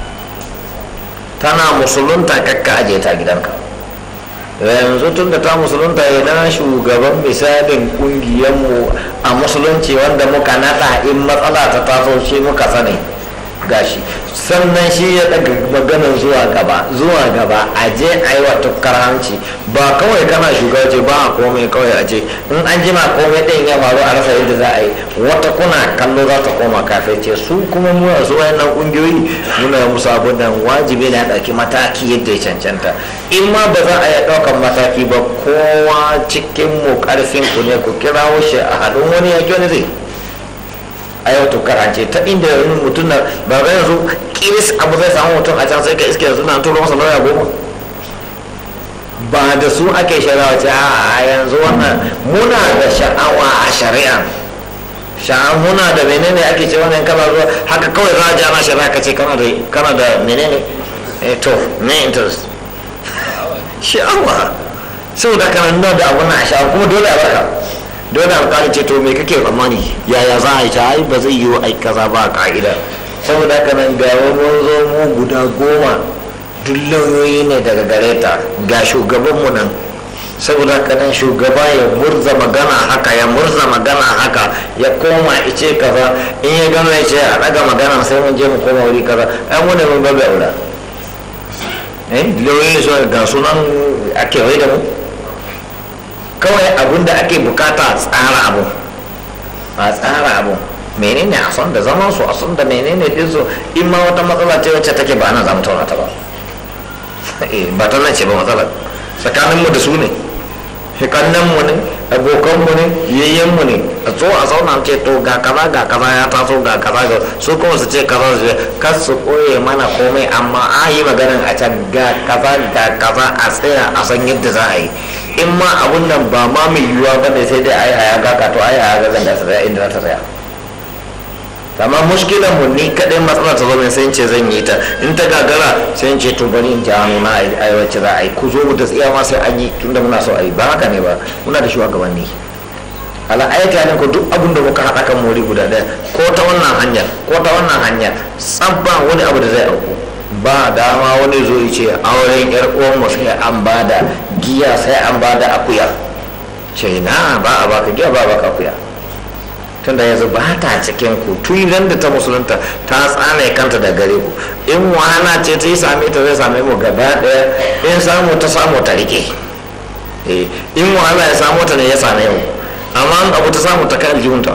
tana musulunta kakka aje ta gidanka yanzu tun da ta musulunta idan shugaban misalin kungiyarmu a musulunci wanda muka nada in matsala ta taso shi muka sani gashi sannan shi ya daga maganin zuwa gaba zuwa gaba a je a yi wa tukkar hanci ba kawai kana shugabanci ba a komai kawai a ce in an jima komai ɗin ya faru a rasa yadda za a yi wata kuna kallo za ta koma kafin ce su kuma mu su wayannan kungiyoyi muna yi musu abin nan wajibi na ɗauki mataki yadda ya cancanta in ma ba za a iya ɗaukan mataki ba kowa cikin mu ƙarfin ku ne ku kirawo shi a haɗin wani yaƙi wani zai a yau to karance ta inda yanzu mutum na ba ga yanzu kiris abu zai samu mutum a can sai ka iske yanzu na turo masa lauya goma ba da su ake shari'a ce a yanzu wannan muna da sha'awa a shari'a sha'a muna da menene ake ce wannan kana zuwa haka kawai za a ji ana shari'a ka ce kana da kana da menene eh to me interest sha'awa saboda kana nuna da abu na sha'awa kuma dole a barka dole alƙali ce to me kake tsammani yaya za a yi ta ai ba zai yi ai kaza ba ka'ida saboda haka nan ga mun zo mu guda goma duk lauyoyi ne daga gare ta ga shugabanmu nan saboda haka nan shugaba ya murza magana haka ya murza magana haka ya koma ice kaza in ya gama ya ce a ɗaga magana sai mun je mu koma wuri kaza ai mu ne mun babu aura eh lauyoyi su ga sunan a kewaye da mu kawai abin da ake bukata tsara abu a tsara abu menene a son da zaman su a son da menene din su in ma wata matsala ce wacce take ba ana zama tauna ta ba ba ta nan ce ba matsala tsakanin mu da su ne hikannan mu ne abokan mu ne yayyen mu ne a zo a zauna ce to ga kaza ga kaza ya taso ga kaza ga su kuma su ce kaza su ce kar su koye mana komai amma a yi maganin a can ga kaza ga kaza a tsaya a san yadda za a yi in ma abun nan ba ma mai yiwuwa ba ne sai dai a yi haya gaka to a yi haya ga zan tsaya inda za ta tsaya amma mushkilan mu ni kadai matsala ta zo min sai ce zan yi ta in ta gagara sai ce to bari in ji hannu na a yi wacce za a yi ku zo mu da tsiya ma sai an yi tunda muna so a yi ba haka ne ba muna da shugabanni ala ayyuka ne ko duk abin da muka haɗa kan mori guda ɗaya ko ta wannan hanyar ko ta wannan hanyar tsabba wani abu da zai auku ba dama wani zo ya ce auren yar uwanmu sai an bada giya sai an bada akuya ce na ba a baka giya ba a baka akuya tunda yanzu ba ta cikin ku tun da ta musulunta ta tsane kanta da gare ku in wahala ce ta yi same ta zai same mu gaba daya in samu ta samu ta rike in wahala ya samu ta ne ya same mu amma abu ta samu ta kai aljihunta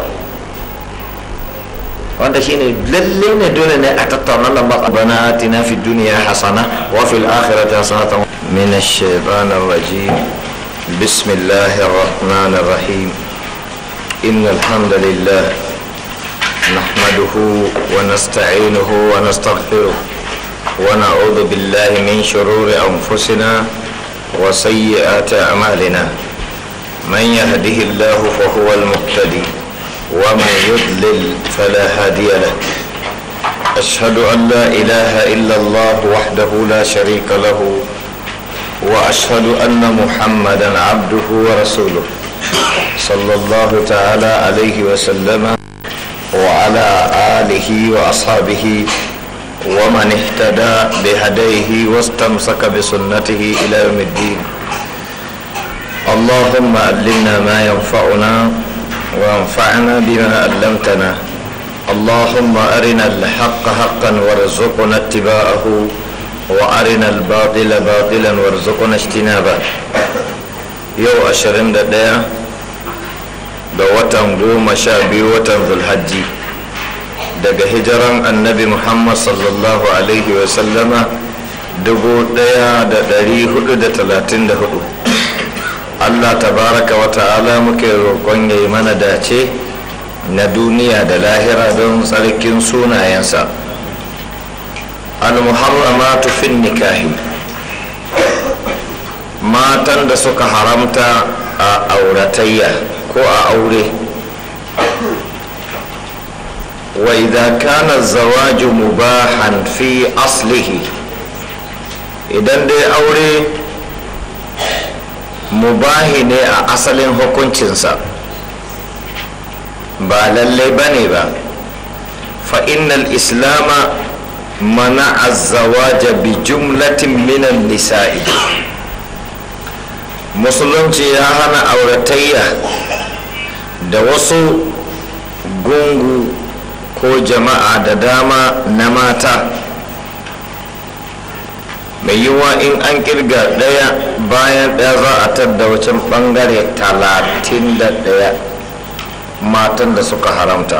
wanda shine lalle ne dole ne a tattauna lamba bana atina fi duniya hasana wa fil akhirati hasanatan min ash-shaytan ar-rajim bismillahir rahmanir rahim إن الحمد لله نحمده ونستعينه ونستغفره ونعوذ بالله من شرور أنفسنا وسيئات أعمالنا من يهده الله فهو المقتدي ومن يضلل فلا هادي له أشهد أن لا إله إلا الله وحده لا شريك له وأشهد أن محمدا عبده ورسوله صلى الله تعالى عليه وسلم وعلى آله وأصحابه ومن اهتدى بهديه واستمسك بسنته إلى يوم الدين اللهم علمنا ما ينفعنا وانفعنا بما علمتنا اللهم أرنا الحق حقا وارزقنا اتباعه وأرنا الباطل باطلا وارزقنا اجتنابه yau ashirin da ɗaya ga watan goma sha biyu watan zulhajji daga hijiran annabi muhammad sallallahu alaihi wasallama dubu ɗaya da ɗari hudu da talatin da hudu allah tabaraka wa ta'ala muke roƙon ya yi mana dace na duniya da lahira don tsarkin sunayensa al-muharramatu fin nikahi matan da suka haramta a auratayya ko a aure wa idza kana zawaju mubahan fi aslihi idan dai aure mubahi ne a asalin hukuncinsa ba lallai ba ne ba fa'innal islama mana azawaja bi jumlatin minan nisa'i musulunci ya hana auratayya da wasu gungu ko jama'a da dama na mata mai yiwuwa in an kirga daya bayan daya za a tadda wacan bangare talatin da daya matan da suka haramta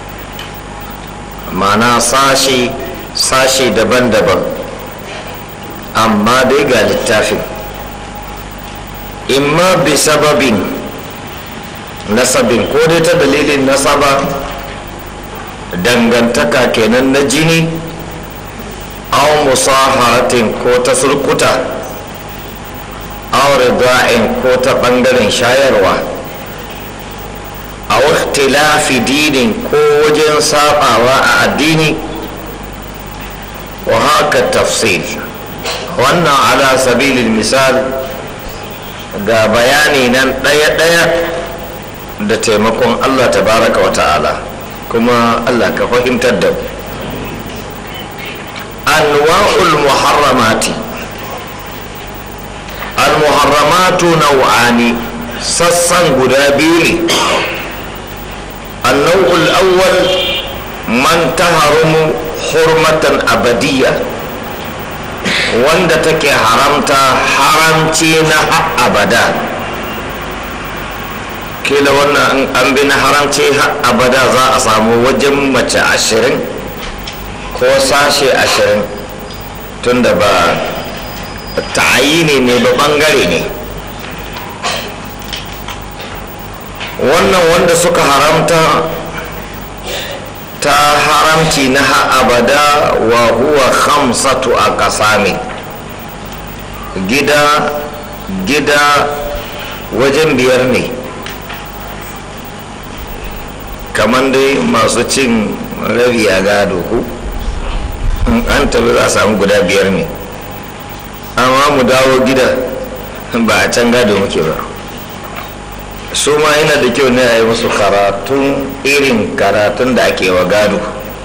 mana sashi sashi daban-daban amma dai ga littafin imma bi sababin nasabin ko dai ta dalilin nasaba dangantaka kenan na jini aw musaharatin ko ta surkuta aw rida'in ko ta bangaren shayarwa a ikhtilafi dinin ko wajen sabawa a addini wa haka tafsil wannan ala sabilin misal ga bayani nan ɗaya-ɗaya da taimakon allah tabaraka wa ta'ala kuma allah ka fahimtar da mu anwa'ul muharramati al-muharramatu nau'ani sassan guda biyu ne annau'ul awwal man taharumu hurmatan abadiyya wanda take haramta haramci na abada kila wannan an bi na haramci abada za a samu wajen mace ashirin ko sashe ashirin tunda ba ta'ayini ne ba bangare ne wannan wanda suka haramta ta haramci na abada wa huwa khamsatu a kasami gida gida wajen biyar ne kamar dai masu cin rabi a gado ku an tabi za a samu guda biyar ne amma mu dawo gida ba a can gado muke ba su ma yana da kyau ne a yi musu karatun irin karatun da ake wa gado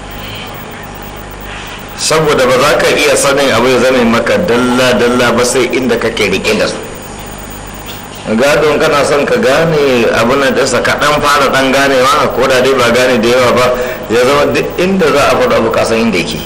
saboda ba za ka iya sanin abu ya zama maka dalla-dalla ba sai inda kake rike da su gadon kana son ka gane abin da ɗansa ka ɗan fara ɗan ganewa ko da dai ba gane da yawa ba ya zama duk inda za a faɗa abu kasan inda yake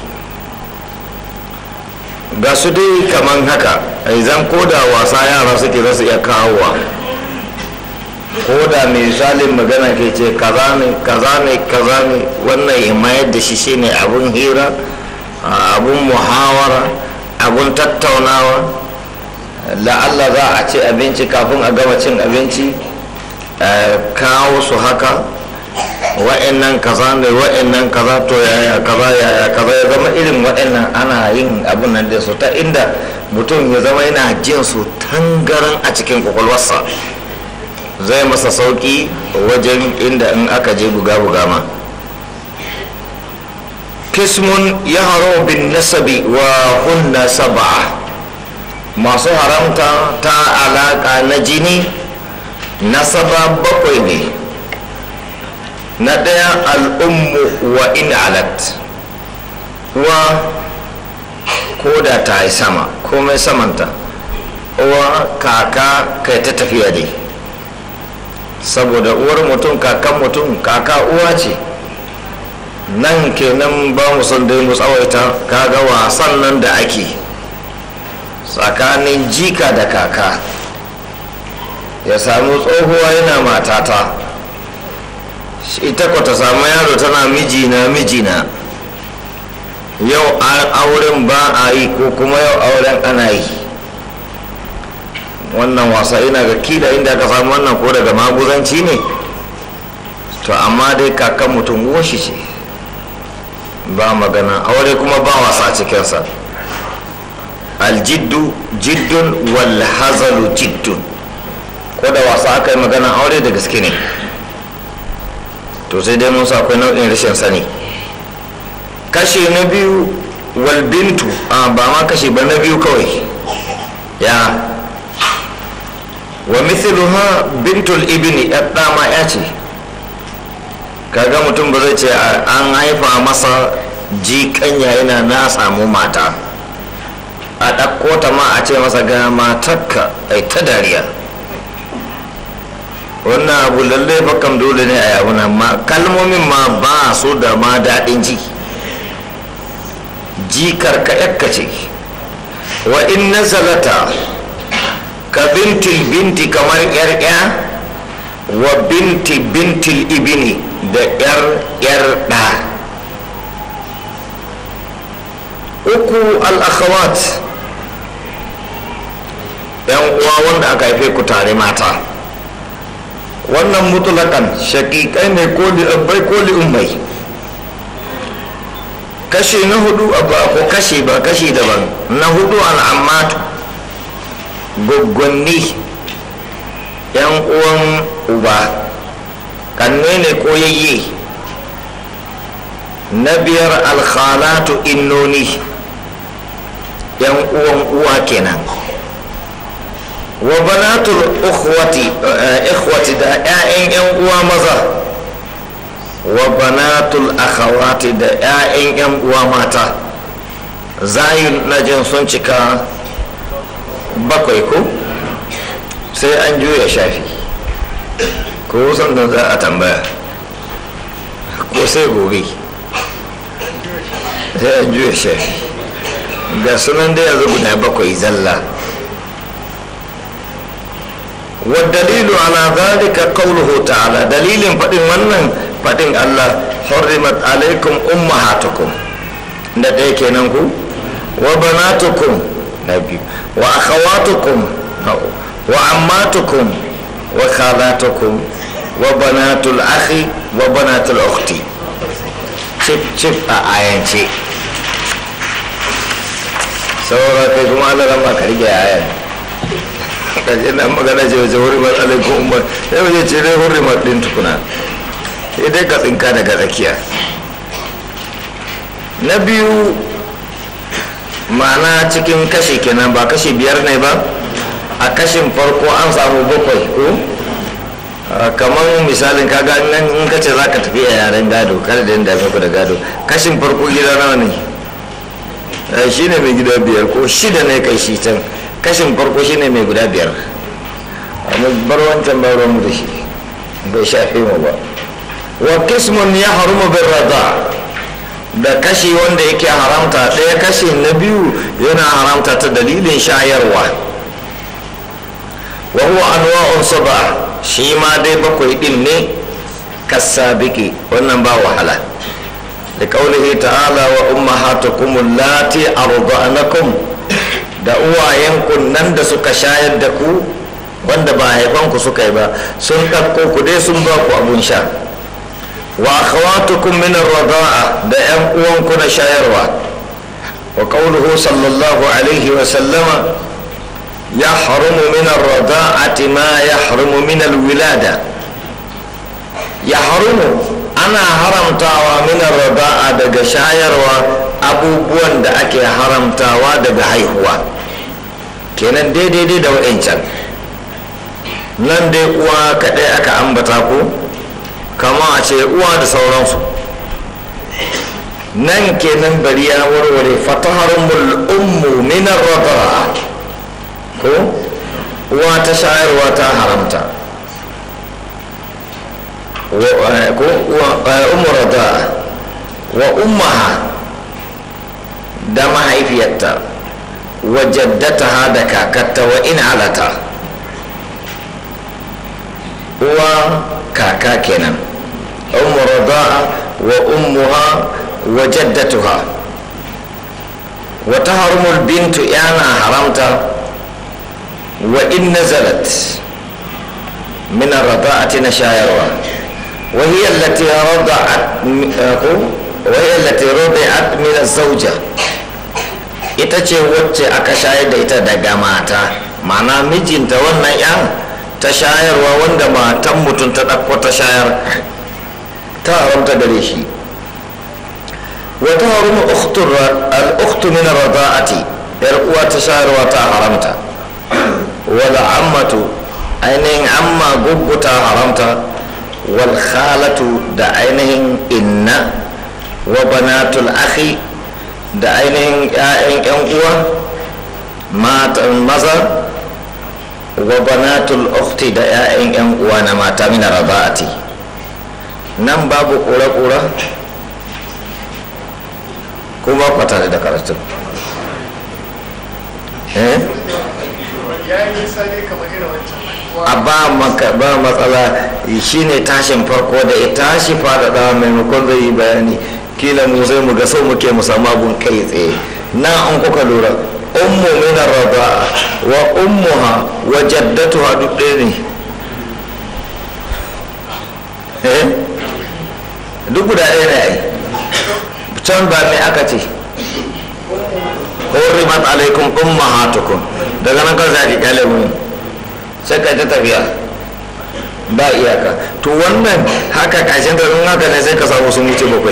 ga su dai kaman haka zan ko da wasa yara suke za su iya kawowa ko da misalin magana ke ce kaza ne kaza ne kaza ne wannan ya mayar da shi shine abun hira abun muhawara abun tattaunawa la'alla za a ci abinci kafin a gama cin abinci kawo su haka wa'annan kaza ne wa'annan kaza to yaya kaza yaya kaza ya zama irin wa'annan ana yin abun nan da su ta inda mutum ya zama yana jin su tangaran a cikin kwakwalwarsa zai masa sauki wajen inda in aka je buga-buga ma kismun ya haro bin nasabi wa hunna saba'a masu haramta ta alaka na jini nasaba bakwai ne na ɗaya al'ummu wa in alat uwa ko da ta yi sama komai samanta uwa kaka kai ta tafiya dai saboda uwar mutum kakan mutum kaka uwa ce nan kenan ba mu son dai mu tsawaita kaga wasan nan da ake tsakanin jika da kaka ya samu tsohuwa yana matata ita ko ta samu yaro tana mijina mijina yau auren ba a yi ko kuma yau auren ana yi wannan wasa ina ga kila inda ka samu wannan ko daga maguzanci ne to amma dai kakan mutum shi ce ba magana aure kuma ba wasa cikinsa aljiddu jiddun wal hazalu jiddun ko da wasa aka yi magana aure da gaske ne to sai dai musa akwai nau'in rashin sani kashe na biyu wal bintu a ba ma kashe ba na biyu kawai ya wa mithluha bintul ibni ya dama ya ce kaga mutum ba zai ce an haifa masa jikanya yana na samu mata a ɗauko ta ma a ce masa ga matarka ai ta dariya wannan abu lalle bakan dole ne a yawuna ma kalmomin ma ba su da ma daɗin ji jikar ka yakka ce wa in nazalata ka bintil binti kamar yar ya wa binti bintil ibini da yar yar ɗa uku al-akhawat yan uwa wanda aka haife ku tare mata wannan mutulakan shakikai ne ko li'abbai ko li'ummai kashi na hudu ba ko kashi ba kashi daban na hudu al'ammatu gwaggwanni yan uwan uba kanne ne ko yayye na biyar alkhalatu innoni yan uwan uwa kenan wa banatul ukhwati ikhwati da ƴaƴan ƴan uwa maza wa banatul akhawati da ƴaƴan ƴan uwa mata zayin najin sun cika bakwai ko sai an juya shafi ko sannan za a tambaya ko sai gobe sai an juya shafi ga sunan da yanzu guda bakwai zalla والدليل على ذلك قوله تعالى دليل فدين wannan fadin Allah hurrimat alaikum ummahatukum da dai kenan ku wa banatukum nabi wa akhawatukum wa ammatukum wa khalatukum wa banatul akhi wa banatul ukhti chip chip a ayance saura kai kuma Allah ran ka rige ayan kaje na magana ce wace hurrimar alaikum umar sai wace ce dai hurrimar din tukuna sai dai ka tsinka daga tsakiya na biyu ma'ana cikin kashi kenan ba kashi biyar ne ba a kashin farko an samu bakwai ko kamar misalin kaga nan in ka ce za ka tafi a yaren gado kada da yadda ku da gado kashin farko gida nawa ne shi ne mai gida biyar ko shida ne kai shi can kashin farko shine mai guda biyar amma bar wancan ba ruwan da shi bai shafe mu ba wa kismun ya harumu bin rada da kashi wanda yake haramta ɗaya kashi na biyu yana haramta ta dalilin shayarwa wa huwa anwa'un saba shi ma dai bakwai din ne kasabiki wannan ba wahala da kaulihi ta'ala wa ummahatukum allati arda'nakum da uwayenku nan da suka shayar da ku wanda ba haifanku suka yi ba sun ɗauko ku dai sun ba ku abun sha wa akhawatukum min ar-rada'a da yan uwanku na shayarwa wa qawluhu sallallahu alaihi wa sallama yahrumu min ar-rada'ati ma yahrumu min al-wilada yahrumu ana haramtawa min ar-rada'a daga shayarwa abubuwan da ake haramtawa daga haihuwa kenan daidai da wa'ancan nan dai uwa kaɗai aka ambata ko kama a ce uwa da sauransu nan kenan bari ya warware fataharumul ummu minar radara ko uwa ta shayarwa ta haramta ko ummu radara wa ummaha da mahaifiyarta wa jaddataha da kakarta wa in alata uwa kaka kenan ummu rada'a wa ummuha wa jaddatuha wa taharumul bintu yana haramta wa in nazalat min ar-rada'ati na shayarwa wa hiya allati rada'at wai allati rubi'at min az-zawja ita ce wacce aka shayar da ita daga mata ma'ana mijinta wannan yan ta shayarwa wanda matan mutum ta ɗauko ta shayar ta haramta gare shi wata harumu al'uktu min rada'ati yar uwa ta shayarwa ta haramta wala ammatu ainihin amma guggu ta haramta wal khalatu da ainihin inna wa banatul akhi da ainihin 'ya'yan 'yan uwa matan maza wa banatul ukhti da 'ya'yan 'yan uwa na mata min rada'ati nan babu kura-kura kuma kwata da karatu eh ya yi nisa ne kamar irin wancan a ba maka ba matsala shine tashin farko da ya tashi faɗaɗa maimakon zai yi bayani kila mu sai mu ga sau muke mu samu abun kai tsaye na an kuka lura ummu min arda'a wa ummuha wa jaddatuha duk ɗaya ne eh duk guda ɗaya ne ai can ba me aka ce hurrimat alaikum ummahatukum daga nan kan sai kyale mu sai ka ta tafiya ba iyaka to wannan haka kashin da in haka ne sai ka samu sun wuce bakwai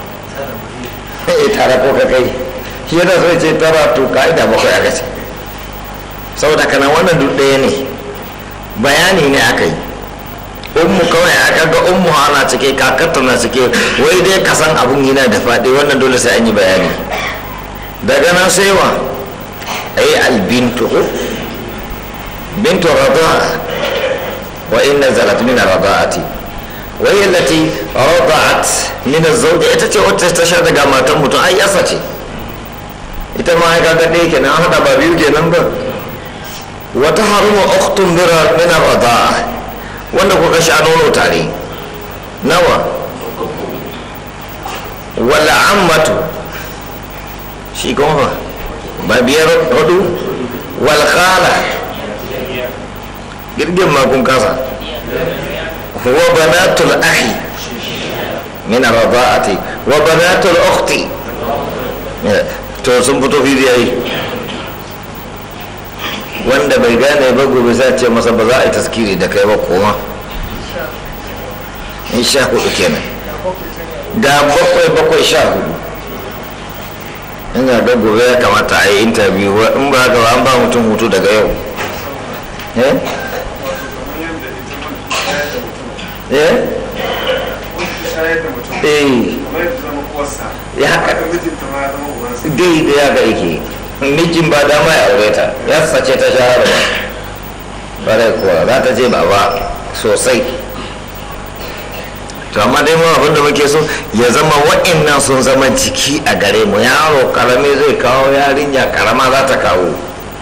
eh tare ko ka kai shi yana so ce tara to ka'ida bakwai aka ce saboda kana wannan duk ɗaya ne bayani ne aka yi ummu kawai aka ga ummu ana cike kakarta na cike wai dai ka san abun yana da faɗi wannan dole sai an yi bayani daga nan sai wa ai albintu bintu rada'a wa inna zalat min rada'ati wa hiya allati rada'at min az-zawj ita ce wacce ta sha daga matan mutum ai yasa ce ita ma ai kaga dai kenan hada ba biyu kenan ba wa tahrumu ukhtun min rada'a wanda kuka sha nono tare nawa wala ammatu shi kuma ba biyar hudu wal khala girgin makon kasa wa banatul akhi min rada'ati wa banatul ukhti to sun fito fili yayi wanda bai gane ba gobe sai ce masa ba za a yi taskiri da kai ba koma in sha hudu kenan da bakwai bakwai sha hudu ina ga gobe ya kamata a yi interview in ba haka ba an ba mutum hutu daga yau eh eh eh ya haka dai da ya ga yake mijin ba dama ya aure ta ya sace ta shahara ba bare kuwa za ta je baba sosai to amma dai mu abin da muke so ya zama wa'annan sun zama jiki a gare mu yaro karami zai kawo yarinya karama za ta kawo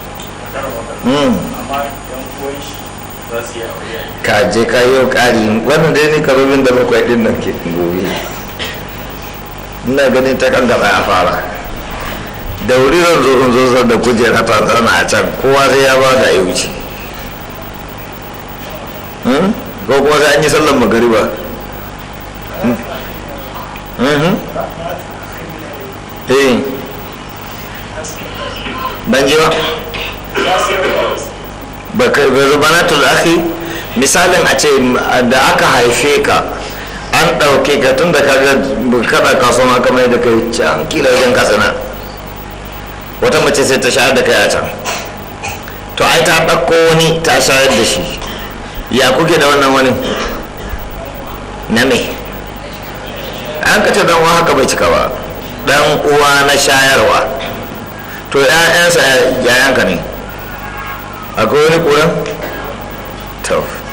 ka je ka yi ƙari wannan dai ni karobin da bakwai din nan ke gobe ina ganin ta kan gaba ya fara da wuri zan zo in zo da kujera ta zana a can kowa sai ya ba da ya wuce ko kuma sai an yi sallan magariba eh ban ji ba ba ka rubanatul akhi misalin a ce da aka haife ka an ɗauke ka tun da kaga kada kasuwan haka mai da kai can kila wajen kasana wata mace sai ta shayar da kai a can to ai ta ɗauko wani ta shayar da shi ya kuke da wannan wani na me an ka ce dan uwa haka bai cika ba dan uwa na shayarwa to ƴaƴansa yayanka ne akwai wani ƙuran to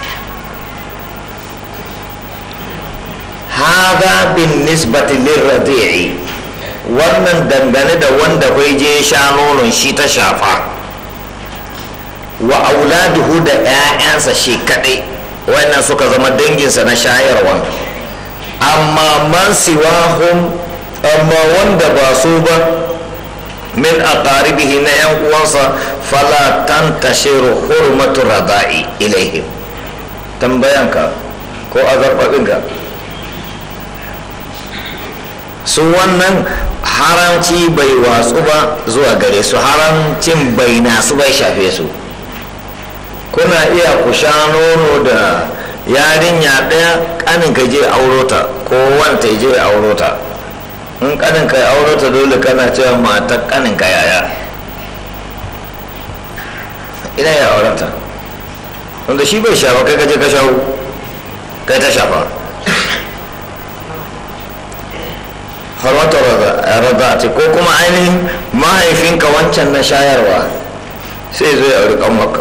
hada bin nisbati lirradi'i wannan dangane da wanda bai je sha nonon shi ta shafa wa auladuhu da 'ya'yansa shi kaɗai wannan suka zama danginsa na shayarwa amma man siwahum amma wanda ba su ba min aqaribihi na 'yan uwansa fala tantashiru hurmatu rada'i ilaihim tambayanka ko azarbaɗinka su wannan haramci bai watsu ba zuwa gare su haramcin bai nasu bai shafe su kuna iya ku sha nono da yarinya ɗaya ƙanin ka je aurota ko wanta je aurota in ƙanin ka aurota dole kana cewa matar ƙanin ka yaya ina ya aurata wanda shi bai shafa kai kaje ka shawo kai ta shafa harwata rada ce ko kuma ainihin mahaifinka wancan na shayarwa sai zo ya auri kanwaka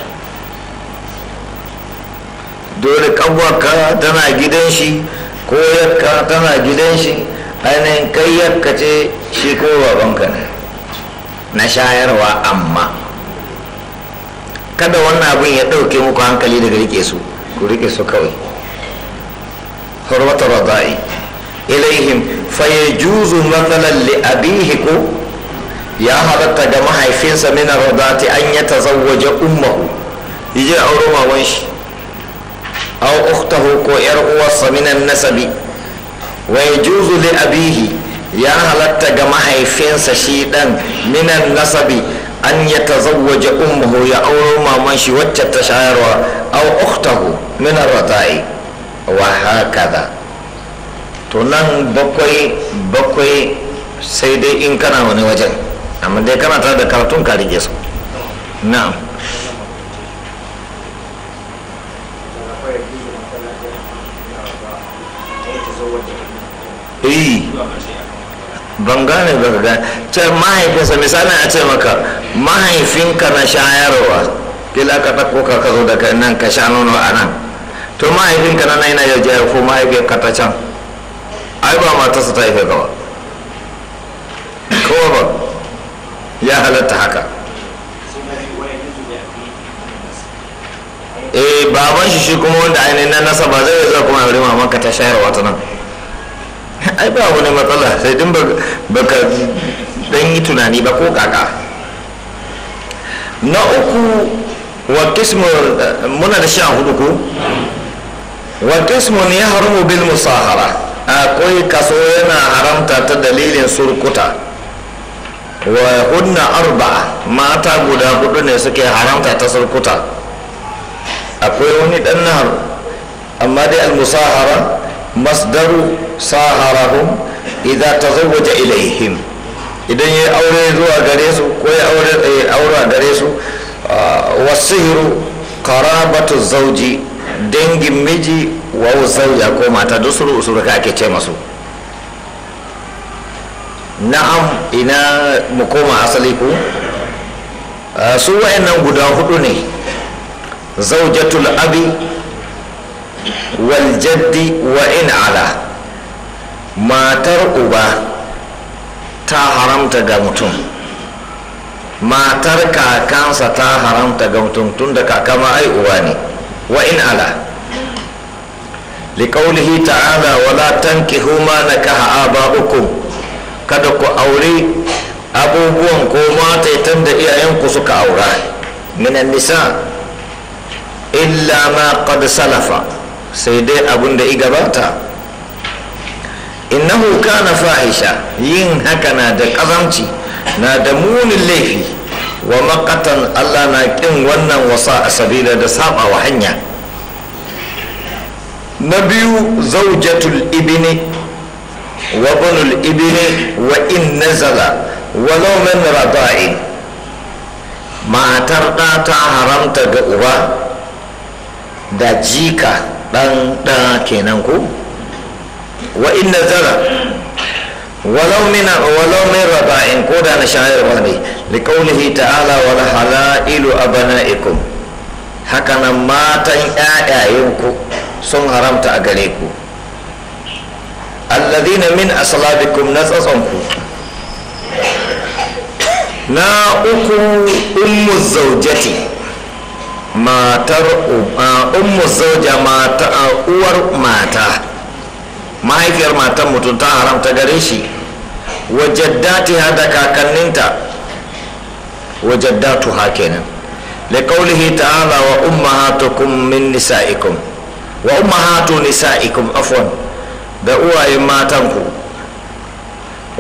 dole kanwaka tana gidan shi ko yakka tana gidan shi ainihin kai yakka ce shi ko babanka ne na shayarwa amma kada wannan abin ya ɗauke muku hankali daga rike su ku rike su kawai hurwata radai ilaihim fa yajuzu mathalan li abihi ko ya halatta ga mahaifinsa min radati an ya tazawwaja ummahu yaje auro maman shi aw ukhtahu ko yar uwarsa min nasabi wa yajuzu li abihi ya halatta ga mahaifinsa shi dan minan nasabi an ya tazawwaja ummuhu ya auro maman shi wacce ta shayarwa aw ukhtahu min ar-rada'i wa hakaza to nan bakwai bakwai sai dai in kana wani wajen amma dai kana tare da karatun ka rige su na'am eh ban gane ba ga ce mahaifinsa misalin a ce maka mahaifinka na shayarwa kila ka ɗauko ka ka zo daga nan ka sha nono a nan to mahaifinka na nan yana jaya ko mahaifinka ta can ai ba matarsa ta haife gaba kowa ba ya halatta haka eh baban shi shi kuma wanda ainihin na nasa ba zai zai kuma yare mamanka ta shayarwa ta nan ai ba wani matsala sai din baka dan yi tunani ba ko kaka na uku wa kismu muna da sha hudu ko wa kismu ya haramu bil musahara akwai kaso yana haramta ta dalilin surkuta wa hunna arba mata guda hudu ne suke haramta ta surkuta akwai wani dan nahar amma dai al musahara masdaru saharahum idza tazawwaja ilaihim idan ya aure zuwa gare su ko ya aure aure a gare su wasihiru qarabatu zauji dangin miji wa zauja ko mata dusuru usuru ka ake ce masu na'am ina mu koma asali ku su wa'annan guda hudu ne zaujatul abi wal jaddi wa in ala matar uba ta haramta ga mutum matar kakansa ta haramta ga mutum tun da kakama ai uba ne wa in ala liƙaulihi ta'ala wala tankihu ma nakaha aba'ukum kada ku aure abubuwan ko mataitan da iyayenku suka aura minan nisa illa ma qad salafa sai dai abun da i gabata innahu kana fahisha yin haka na da ƙazamci na da munin laifi wa makatan allah na ƙin wannan wasa a sabila da saba wa hanya na biyu zaujatul ibini wa bunul ibini wa in nazala walau min rada'in matar ɗa ta haramta ga uba da jika ɗan ɗa kenan ko wa in nazala walau min walau min rada'in ko da na shayarwa ne liqaulihi ta'ala wal halailu abana'ikum haka nan matan ƴaƴayenku sun haramta a gare ku alladhina min aslabikum na tsatsonku na uku ummu zaujati matar ummu zauja mata uwar mata mahaifiyar matan mutum ta haramta gare shi wajaddati da kakanninta wajaddatu ha kenan liqaulihi ta'ala wa ummahatukum min nisa'ikum wa ummahatu nisa'ikum afwan da uwayen matanku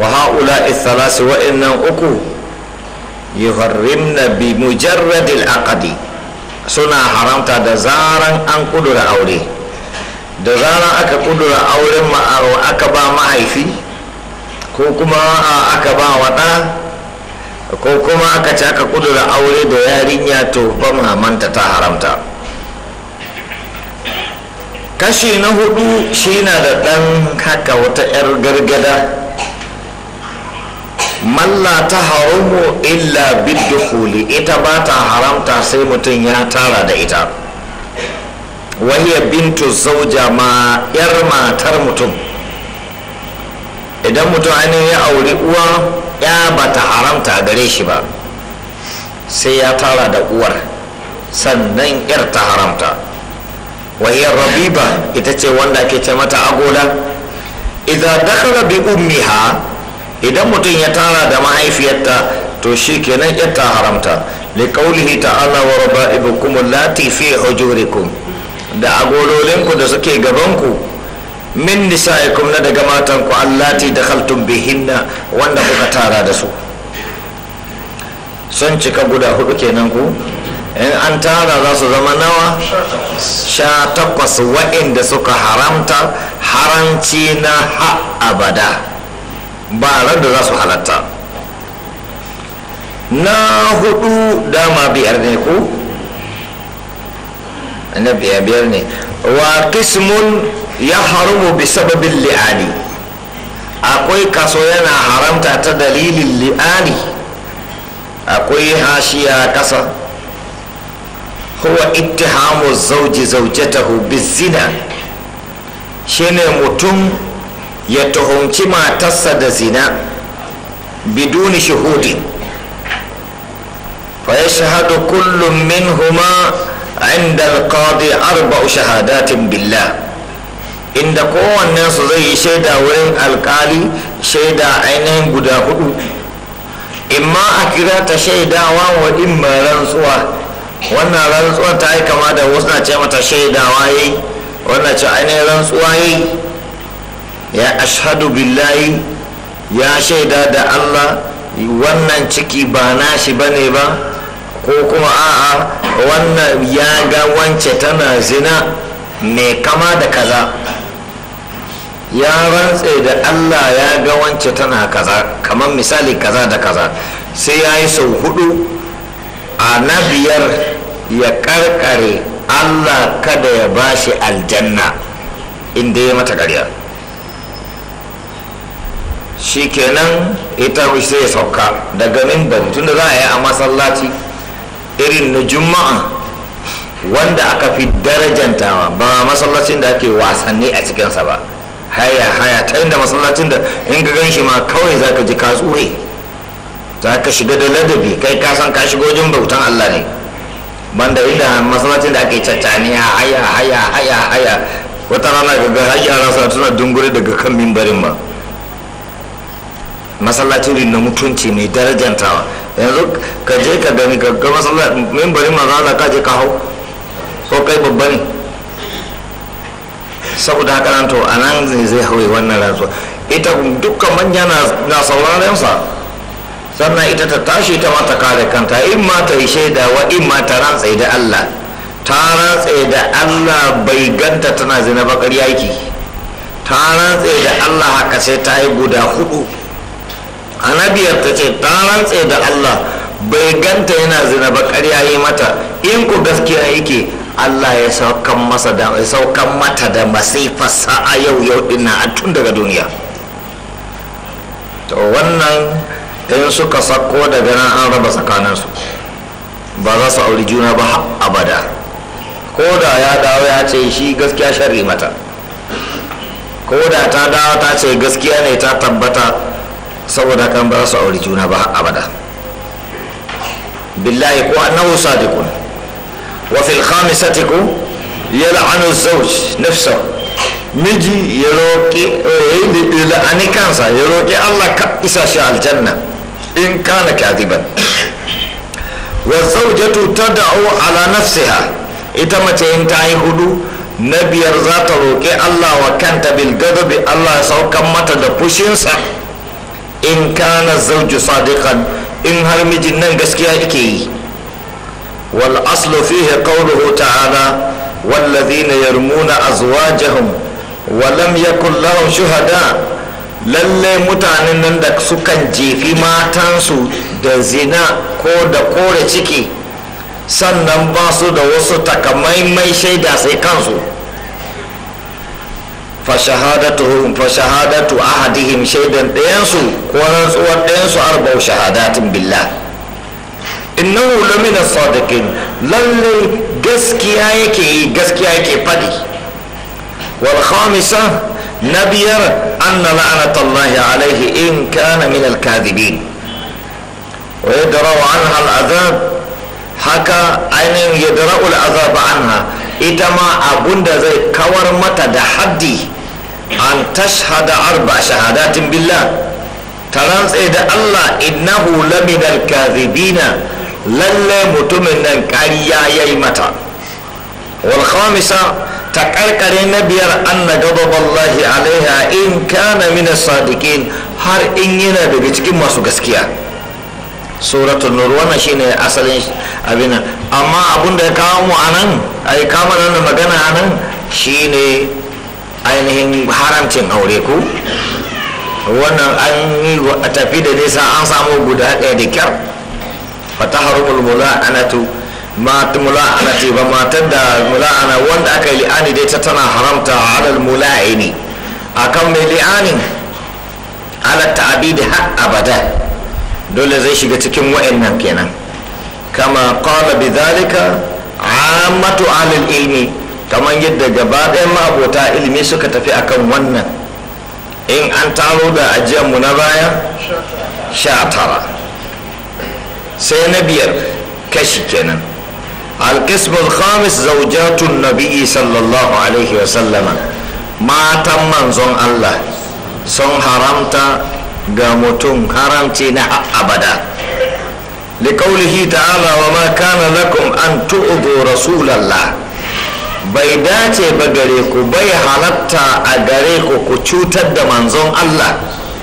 wa haula ithalasi wa'annan uku yuharrimna bi mujarradil aqdi suna haramta da zaran an kudura aure da zaran aka kudura auren aka ba mahaifi ko kuma aka ba waɗa ko kuma aka ci aka kudura aure da yarinya to ba mamanta ta haramta kashi na hudu shi na da ɗan haka wata 'yar gargada malla ta haramu illa biddukuli ita ba ta haramta sai mutum ya tara da ita wahiyar bintu zauja ma 'yar matar mutum idan mutum ainihin ya auri uwa ya ba ta haramta gare shi ba sai ya tara da uwar sannan 'yar ta haramta wahiyar rabiba ita ce wanda ake ce mata agola idan dakara bi ummiha idan mutum ya tara da mahaifiyarta to shi kenan ta haramta li qawlihi ta'ala wa raba'ibukum allati fi hujurikum da agololinku da suke gabanku min nisa'ikum na daga matanku allati dakhaltum bihinna wanda kuka tara da su sun cika guda hudu kenan ku in an tara za su zama nawa sha takwas wa'inda suka haramta haramci na ha abada ba ran da za su halatta na hudu dama biyar ne ku na biyar biyar ne wa kismun ya haramu bi sababin li'ani akwai kaso yana haramta ta dalilin li'ani akwai hashiya kasa huwa ittihamu zauji zaujatahu bizina shine mutum ya tuhumci matarsa da zina biduni shuhudi fa yashhadu kullum minhuma inda alqadi arba'u shahadatin billah inda kowannen su zai yi shaida wurin alkali shaida ainihin guda hudu imma a kira ta shaidawa wa imma rantsuwa wannan rantsuwar ta yi kama da wasu na ce mata shaidawa yi wannan ce ainihin rantsuwa yi ya ashadu billahi ya shaida da allah wannan ciki ba nashi ba ne ba ko kuma a'a wannan ya ga wance tana zina mai kama da kaza ya rantse da allah ya ga wance tana kaza kamar misali kaza da kaza sai ya yi sau hudu a na biyar ya karkare allah kada ya bashi aljanna inda ya mata ƙarya shikenan ita sai ya sauka daga mimbar tunda za a yi a masallaci irin na juma'a wanda aka fi darajantawa ba masallacin da ake wasanni a cikinsa ba haya haya ta inda masallacin da in ka gan shi ma kawai za ka ji ka tsure za ka shiga da ladabi kai ka san ka shiga wajen bautan allah ne banda inda masallacin da ake caccaniya haya haya haya haya wata rana ga har yara suna tuna dungure daga kan mimbarin ma masallacin na mutunci mai darajantawa yanzu ka je ka gani ka ga masallacin mimbarin ma za ka je ka hau ko kai babba ne saboda haka nan to a nan zai hawaye wannan rantsuwa ita dukkan manya na sauraren sa sannan ita ta tashi ta mata kare kanta in ma ta yi shaida wa in ma ta rantse da Allah ta rantse da Allah bai ganta tana zina bakar yaki ta rantse da Allah haka sai ta yi guda hudu anabiyar ta ce ta rantse da Allah bai ganta yana zina bakar yayi mata in ku gaskiya yake Allah ya saukan masa da saukan mata da masifarsa a yau yau dinnan a tun daga duniya to wannan in suka sako daga nan an raba tsakaninsu ba za su auri juna ba abada ko da ya dawo ya ce shi gaskiya sharri mata ko da ta dawo ta ce gaskiya ne ta tabbata saboda kan ba su auri juna ba abada billahi ko annahu sadiqun wa fil khamisati ku yal'anu az-zawj nafsahu miji ya roƙi la'ani kansa ya roƙi Allah ka isa shi aljanna in kana kadiban wa zawjatu tad'u ala nafsiha ita mace in ta yi hudu na biyar za ta roƙi Allah wa kanta bil gadabi Allah ya saukan mata da fushinsa in kana zauju sadiqan in har mijin nan gaskiya yake yi wal aslu fihi qawluhu ta'ala والذين يرمون أزواجهم ولم يكن لهم شهداء lalle mutanen nan da sukan jefi matansu da zina ko da kore ciki sannan ba su da wasu takamaimai shaida sai kansu fashahadatu ahadihim shaidan ɗayansu ko rantsuwar ɗayansu arba'u shahadatin billah innahu lamina sadiqin lalle gaskiya yake yi gaskiya yake faɗi wal khamisa na biyar anna la'anatallahi alaihi in kana min al-kadhibin wa yadra'u anha al-azab haka ainihin yadra'u al-azab anha ita ma abunda zai kawar mata da haddi an tashhada arba shahadatin billah ta rantse da Allah innahu lamina al-kadhibina lalle mutumin nan ƙarya ya yi mata wal khamisa ta karkare na biyar anna ghadaballahi alaiha in kana min sadiqin har in yana daga cikin masu gaskiya suratul nur wannan shine asalin abin amma abun da ya kawo mu anan ai kama nan magana anan shine ainihin haramcin aure ku wannan an yi tafi da nisa an samu guda ɗaya da kyar fataharumul mula'anatu ma mula'anati ba matar da mula'ana wanda aka yi li'ani dai ta tana haramta alal mula'ini akan mai li'anin ala ta'abidi har abada dole zai shiga cikin wa'annan kenan kama qala bidhalika ammatu alil ilmi kamar yadda gaba ɗayan ma'abota ilimi suka tafi akan wannan in an taro da ajiyarmu na baya sha tara sai na biyar kashi kenan القسم الخامس زوجات النبي صلى الله عليه وسلم ما تم منزون الله sun haramta ga mutum haramci na abada liƙaulihi ta'ala wa ma kana lakum an tu'udu rasulallah bai dace ba gare ku bai halatta a gare ku ku cutar da manzon Allah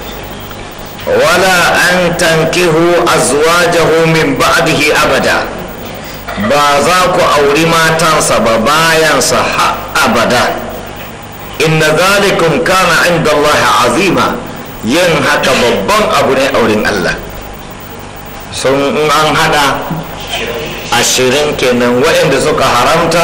wala an tankihu azwajahu min ba'dihi abada ba za ku auri matansa ba bayansa ha abada inna zalikum kana inda Allah azima yin haka babban abu ne auren Allah sun in an hada ashirin kenan waɗanda suka haramta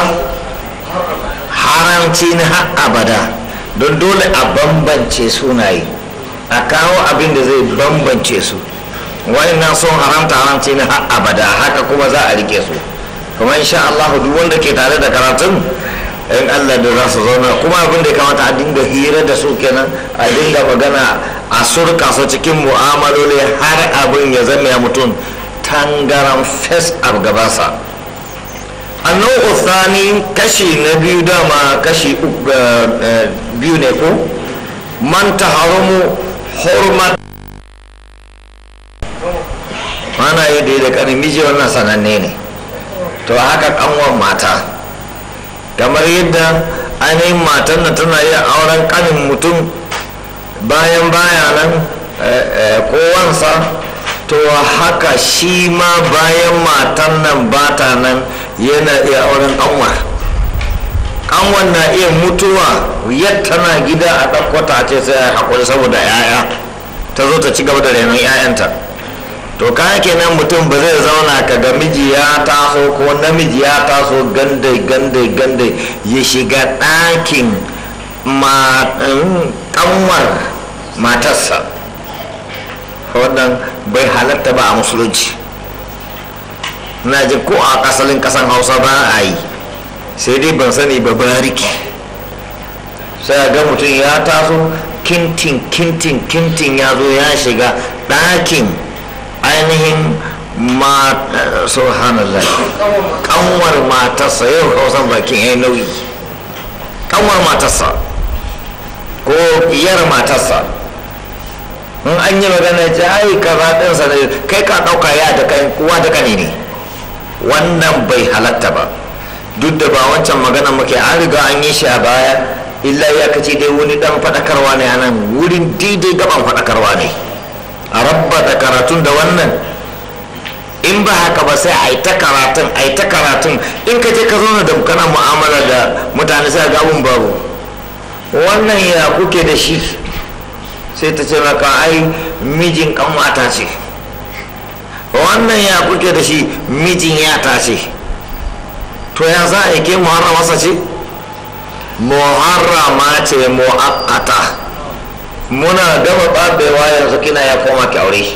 haramci na har abada don dole a bambance sunaye a kawo abin da zai bambance su waɗannan sun haramta haramci na har abada haka kuma za a rike su kuma insha Allah duk wanda ke tare da karatun in Allah da za su zauna kuma abin da ya kamata a dinga hira da su kenan a dinga magana a surka su cikin mu'amaloli har abin ya zama ya mutum tangaran fes a gabansa annan uthani kashi na biyu dama kashi biyu ne ko man ta haramu hurmat mana yi da da kanin miji wannan sananne ne to haka kanwan mata kamar yadda ainihin matan na tana yin auren kanin mutum bayan bayanan kowansa to haka shi ma bayan matan nan bata nan yana iya auren kanwar kanwar na iya mutuwa yadda na gida a ɗaukota ce sai a haƙuri saboda 'ya'ya ta zo ta ci gaba da renon 'ya'yanta to kayan kenan mutum ba zai zauna ka ga miji ya taso ko namiji ya taso gande gande gande ya shiga ɗakin kanwar matarsa wannan bai halatta ba a musulunci na ji ko a kasalin kasan hausa ba a yi sai dai ban sani ba bariki sai ga mutum ya taso kintin kintin kintin ya zo ya shiga ɗakin ainihin ma subhanallah kanwar matarsa yau hausan bakin ya nauyi kanwar matarsa ko iyar matarsa in an yi magana ce ai kaza ɗinsa ne kai ka ɗauka ya da kai kuwa da kane ne wannan bai halatta ba duk da ba wancan magana muke an riga an yi shi a baya illa ya kace dai wani dan faɗakarwa ne a nan wurin daidai gaban faɗakarwa ne a rabba da karatun da wannan in ba haka ba sai a yi ta karatun a yi ta karatun in ka je ka zo da kana mu'amala da mutane sai ga abun babu wannan ya kuke da shi sai ta ce maka ai mijin kanwata ce wannan ya kuke da shi mijin yata ce to ya za a yi ke muharramasa ce muharrama ce mu'akkata muna gama ɓaɓewa yanzu kina ya koma ki aure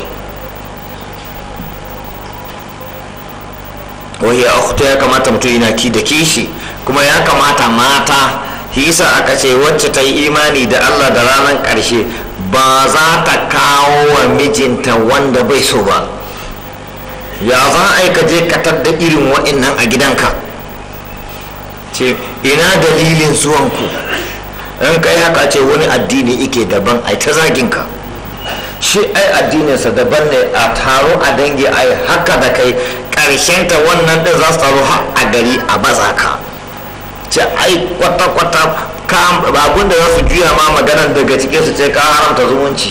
wahi a ya kamata mutum yana ki da kishi kuma ya kamata mata hisa aka ce wacce ta yi imani da allah da ranar ƙarshe ba za ta kawo wa mijinta wanda bai so ba ya za a yi ka je katar da irin wa'innan a gidanka ce ina dalilin zuwanku in kai haka ce wani addini ike daban ai ta zaginka shi ai addininsa daban ne a taro a dangi ai haka da kai ta wannan din za su taro har a gari a baza ka ce ai kwata-kwata babun da za su juya ma maganar daga cikin su ce ka haramta zumunci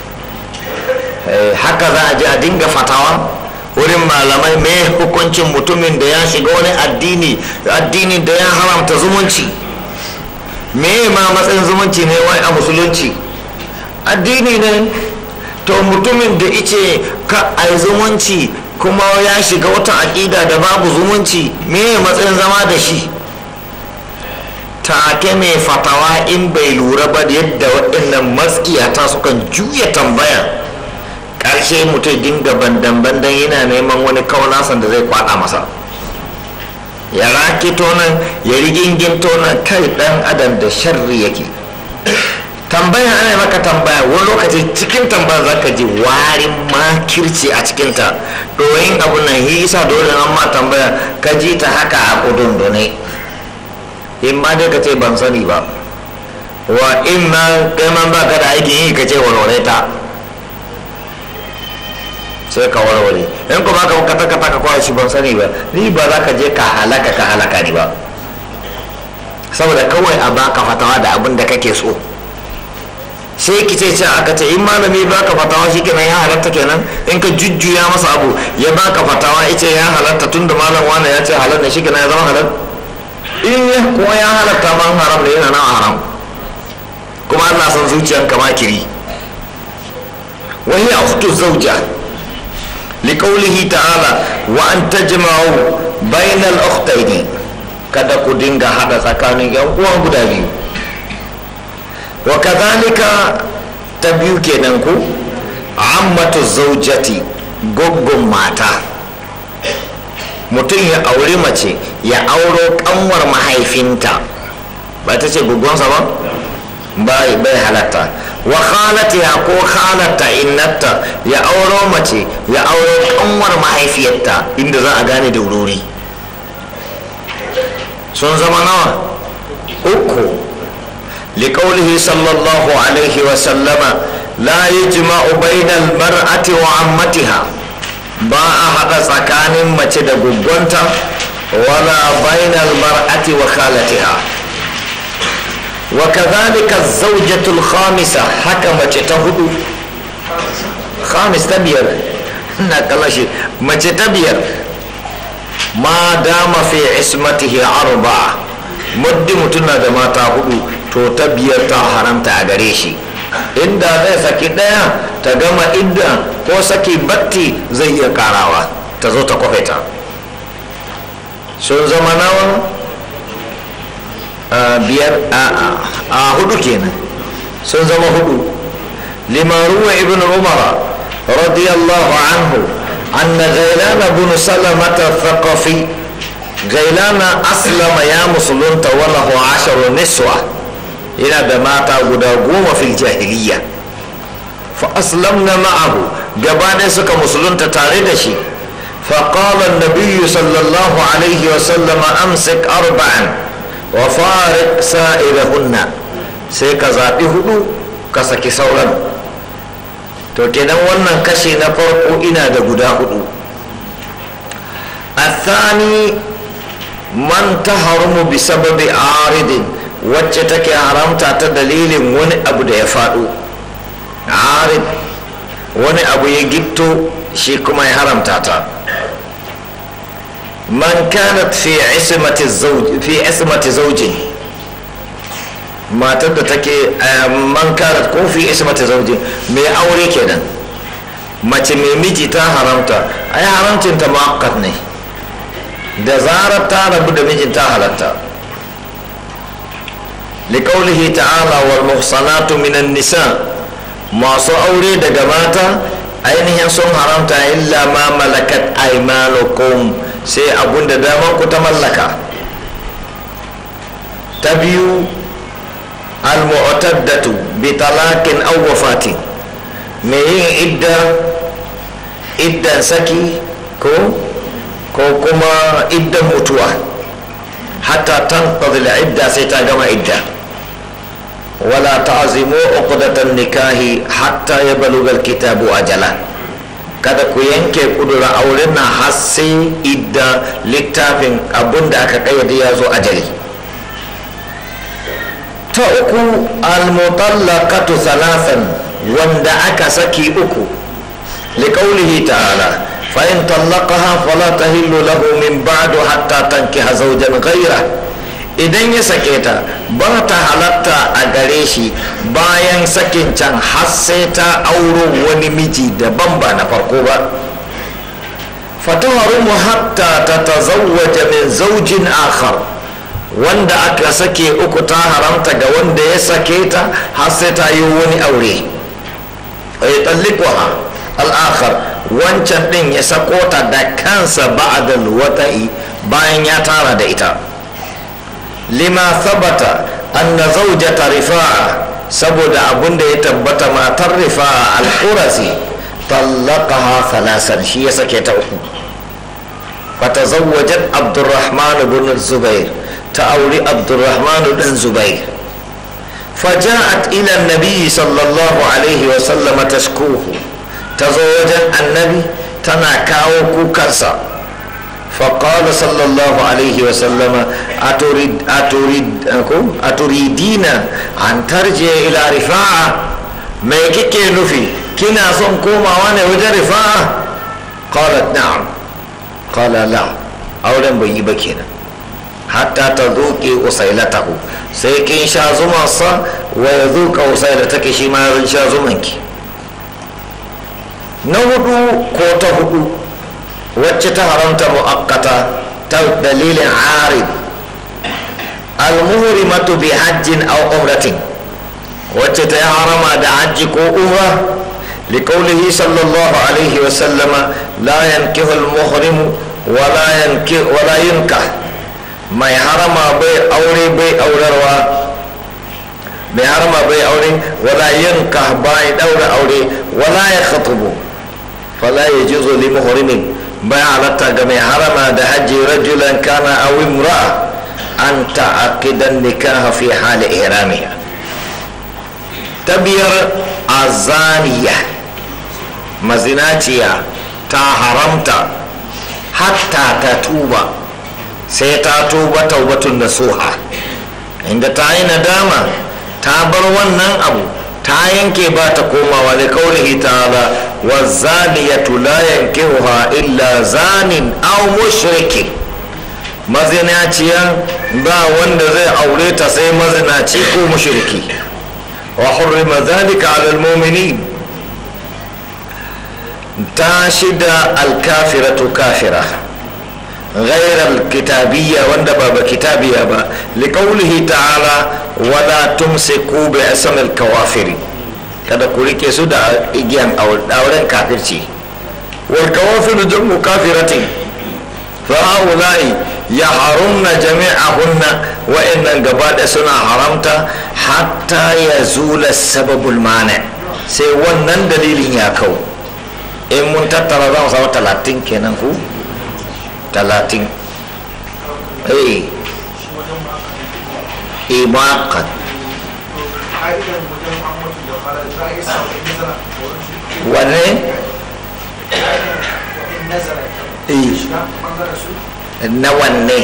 haka za a je a dinga fatawa wurin malamai mai hukuncin mutumin da ya shiga wani addini addini da ya haramta zumunci me ma matsayin zumunci ne wai a musulunci addini ne to mutumin da ice ka a zumunci kuma ya shiga wata aƙida da babu zumunci me matsayin zama da shi take mai fatawa in bai lura ba da yadda waɗannan matsiyata sukan juya tambaya ƙarshe mutum dinga bandan-bandan yana neman wani kaunasan da zai kwada masa ya rakito nan ya rigingin nan kai dan adam da sharri yake tambaya ana maka tambaya wani lokaci cikin tambaya za ka ji warin makirci a cikinta doyin abu nan yi isa dole an ma tambaya ka ji ta haka a kudundune in ma dai ka ce ban sani ba wa in ma kai man ba ka da aikin yi ka ce warware ta sai ka warware in kuma ka kata kata ka kawai shi ban sani ba ni ba za ka je ka halaka ka halaka ni ba saboda kawai a baka fatawa da abin da kake so sai ki ce aka ce in malami baka fatawa shi kenan ya halatta kenan in ka jujjuya masa abu ya baka fatawa ya ce ya halatta tun da malam wani ya ce halal ne shi kenan ya zama halal in ya kuma ya halatta man haram ne yana nan haram kuma Allah san zuciyanka makiri وهي أخت الزوجة لقوله تعالى وأن تجمعوا بين الأختين kada ku dinga hada tsakanin yan uwa guda biyu wa kadhalika ta biyu kenan ku ammatu zaujati goggon mata mutum ya auri mace ya auro kanwar mahaifinta ba ta ce goggonsa ba bai bai halatta wa khalatiha ko khalata innata ya auro mace ya auro kanwar mahaifiyarta inda za a gane da wurori sun zama nawa uku liƙaulihi sallallahu alaihi wasallama la yajma'u bainal mar'ati wa ammatiha ba a haɗa tsakanin mace da guggonta wala bainal mar'ati wa khalatiha وكذلك الزوجة الخامسة حكمت تهدو خامس تبير نقلشي ما تبير ما دام في عصمته أربعة مد متنا دما تهدو تو تبير تا حرمت أغريشي inda zai saki ɗaya ta gama idda ko saki batti zai iya karawa ta zo ta kwafe ta sun zama nawa biyar a hudu kenan sun zama hudu limaruwa ibn umara radiyallahu anhu anna gailana bin salamata thaqafi gailana aslama ya musulunta walahu asharu niswa yana da mata guda goma fil jahiliya fa aslamna ma'ahu gaba suka musulunta tare da shi فقال النبي صلى الله عليه وسلم أمسك أربعا wa farik sa'irahunna sai ka zaɓi hudu ka saki sauran to kenan wannan kashe na farko ina da guda hudu athani man ta harumu bi sababi aridin wacce take haramta ta dalilin wani abu da ya faɗo arid wani abu ya gitto shi kuma ya haramta ta man kanat fi ismati zawj fi ismati zawjin matar da take man kanat ko fi ismati zawjin mai aure kenan mace mai miji ta haramta ai haramcin ta muakkad ne da zarar ta rabu da mijin ta halatta liqaulihi ta'ala wal muhsanatu minan nisa masu aure daga mata ainihin sun haramta illa ma malakat aymanukum sai abun da daman ku ta mallaka ta biyu al-mu'taddatu bi talaqin aw wafatin mai yin idda iddan saki ko ko kuma iddan mutuwa hatta tanqadil idda sai ta gama idda wala ta'zimu uqdatan nikahi hatta yablugha al-kitabu ajala kada ku yanke kudura auren na har sai idda littafin abun da aka kayyade ya zo ajali ta uku almutallaqatu thalathan wanda aka saki uku liqaulihi ta'ala fa in tallaqaha fala tahillu lahu min ba'du hatta tankiha zawjan ghayra idan ya sake ta ba ta halatta a gare shi bayan sakin can har sai ta auro wani miji daban ba na farko ba fataharumu hatta ta tazawwaja min zaujin akhar wanda aka sake uku ta haramta ga wanda ya sake ta har sai ta yi wani aure ya tallikuwa al'akhar wancan din ya sako ta da kansa ba'adal wata'i bayan ya tara da ita lima sabata anna zaujata rifa'a saboda abun da ya tabbata matar rifa'a al-qurasi tallaqaha thalasan shi ya sake ta uku fatazawwajat abdurrahman ibn zubair ta auri abdurrahman ibn zubair فجاءت إلى النبي صلى الله عليه وسلم تشكوه تزوج النبي تناكاو كوكرسا فقال صلى الله عليه وسلم أتريد أتريد أتريدين أن ترجع إلى رفاعة ما كيكي نفي كنا صن كوما وانا وجه رفاعة قالت نعم قال لا أولا بيبكينا hatta ta zuƙe usailatahu sai kin sha zumansa wa ya zuƙa usailatake shi ma zan sha zumanki na hudu ko ta hudu wacce ta haramta mu'akkata ta dalilin arib almuhrimatu bi hajjin aw umratin wacce ta yi harama da hajji ko umra لقوله صلى الله عليه وسلم لا ينكح المحرم ولا ينكح ولا ينكح mai harama bai aure bai aurarwa mai harama bai aure wala yanka bai daura aure wala ya khatubu fala ya juzo li muhrimin bai halatta ga mai harama da hajji rajulan kana aw imra'a an ta'aqidan nikaha fi hali ihramiha ta biyar azaniya mazinaciya ta haramta hatta ta tuba sai ta tuba taubatun nasuha inda ta yi nadama ta bar wannan abu ta yanke ba ta komawa da kaulihi ta'ala wa zaniyatu la yankihuha illa zanin aw mushrikin mazinaciya ba wanda zai aure ta sai mazinaci ko mushriki wa hurrima dhalika ala almu'minin ta shida alkafiratu kafira غير الكتابية وندبا بكتابية با لقوله تعالى ولا تمسكوا باسم الكوافر kada ku rike su da igiyan auren kafirci wal kawafiru jamu kafiratin fa haula'i ya harumna jami'ahunna wa innan gaba da suna haramta hatta ya zula sababul mani sai wannan dalilin ya kau in mun tattara za mu samu talatin kenan ku talatin eh imakat wane na wanne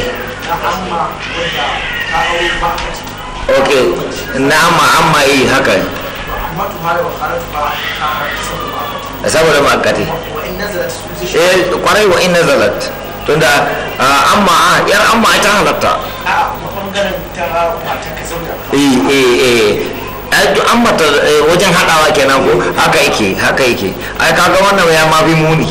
ok na amma amma yi haka حرمت هذا وخرجتها كانت saboda ma'akati وإن نزلت سوزي eh kwarai wa inna zalat tunda ah, amma ah, yar amma ta halatta a bangaren ta mata ka zauna eh eh eh ai duk an mata eh, wajen hadawa kenan ko haka yake haka yake ai kaga wannan ya ma bi muni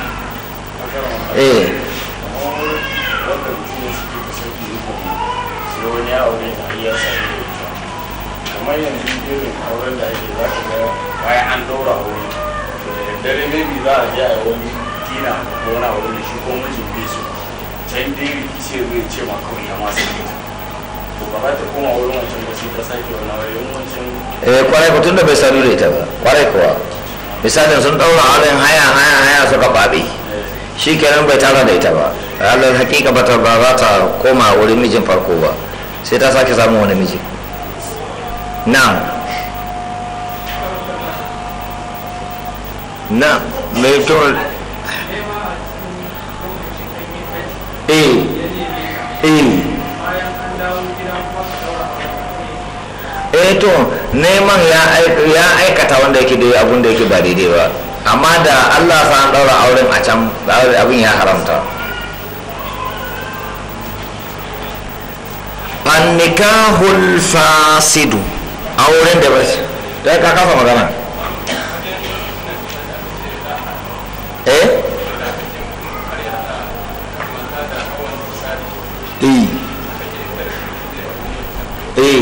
eh wanda mutum ya suke da sauki ikon sai wani ya aure ta har ya sami da ita kamar yanzu irin auren da ake za ka ga bayan an daura aure to da daddare maybe za a je a yi wani dina ko wani aure da shi ko mijin bai so can dai rikici ya zai ce ma kawai ya masu ita to ba za ta koma wurin wancan ba sai ta sake wani aure in wancan eh kwarai ko tunda bai sanu da ita ba kwarai kuwa misalin sun daura auren haya haya haya suka babe shi kenan bai tara da ita ba ranar hakika ba ta ba za ta koma wurin mijin farko ba sai ta sake samun wani miji na na mai to eh eh eh to neman ya aik- ya aikata wanda yake da abun da yake ba daidai ba amma da Allah sa an daura auren a can abin ya haramta an nikahul fasidu auren da ba da ka kafa magana eh eh eh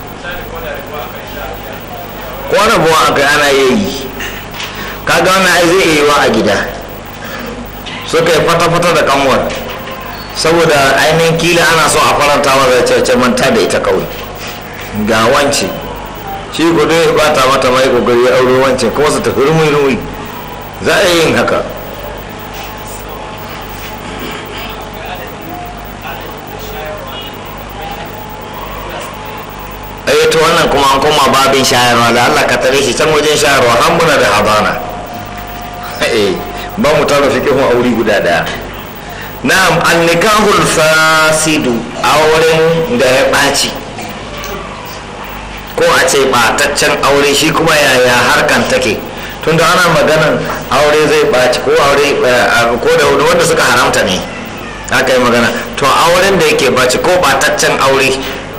ko rabuwa aka ana yi kaga wannan ai zai iya yiwa a gida suka yi fata-fata da kanwar saboda ainihin kila ana so a faranta wa da cece manta da ita kawai ga wance shi ko dai ba ta mata mai kokari ya aure wance kuma su tafi rumi-rumi za a yi yin haka eh to wannan kuma an koma babin shayarwa da Allah ka tare shi can wajen shayarwa har muna da habana eh ba mu tara fiqhun aure guda daya na'am an-nikahul fasidu auren da ya ɓaci ko a ce ɓataccen aure shi kuma yaya harkan take tunda ana maganan aure zai ɓaci ko aure ko da wanda suka haramta ne haka yi magana to auren da yake ɓaci ko ɓataccen aure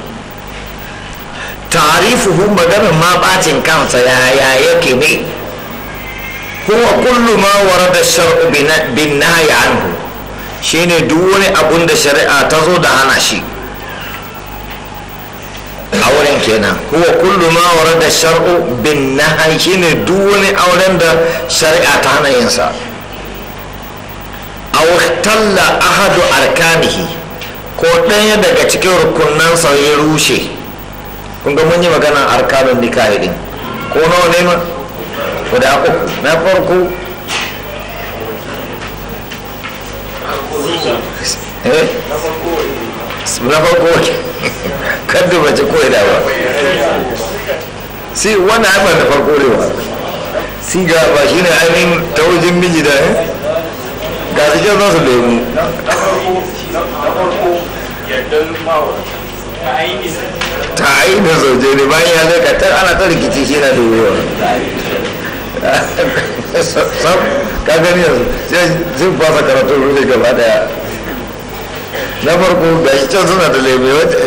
tarifuhu maganar ma bacin kansa yaya yake ne huwa kullu ma warada shar'u bin nahyi anhu shine duk wani abun da shari'a ta zo da hana shi auren kenan huwa kullu ma warada shar'u bin nahyi shine duk wani auren da shari'a ta hana yin sa aw talla ahadu arkanihi ko ɗaya daga cikin rukunansa ya rushe kun ga mun yi maganan arkanun nikahi din ko nawa ne ma guda uku na farko eh na farko wace kadda bace ko da ba si wannan haifar da farko ne ba si ga ba shi ne ainihin ta wajen miji da eh ga su jan za su lemu na farko yardar ma'aurata ta ainihin zauje ne bayan ya zai katar ana ta rikici shi na da yiwuwa sam ka gani yanzu sai fasa karatun rufe gaba daya na farko ga shi can suna da lebe wata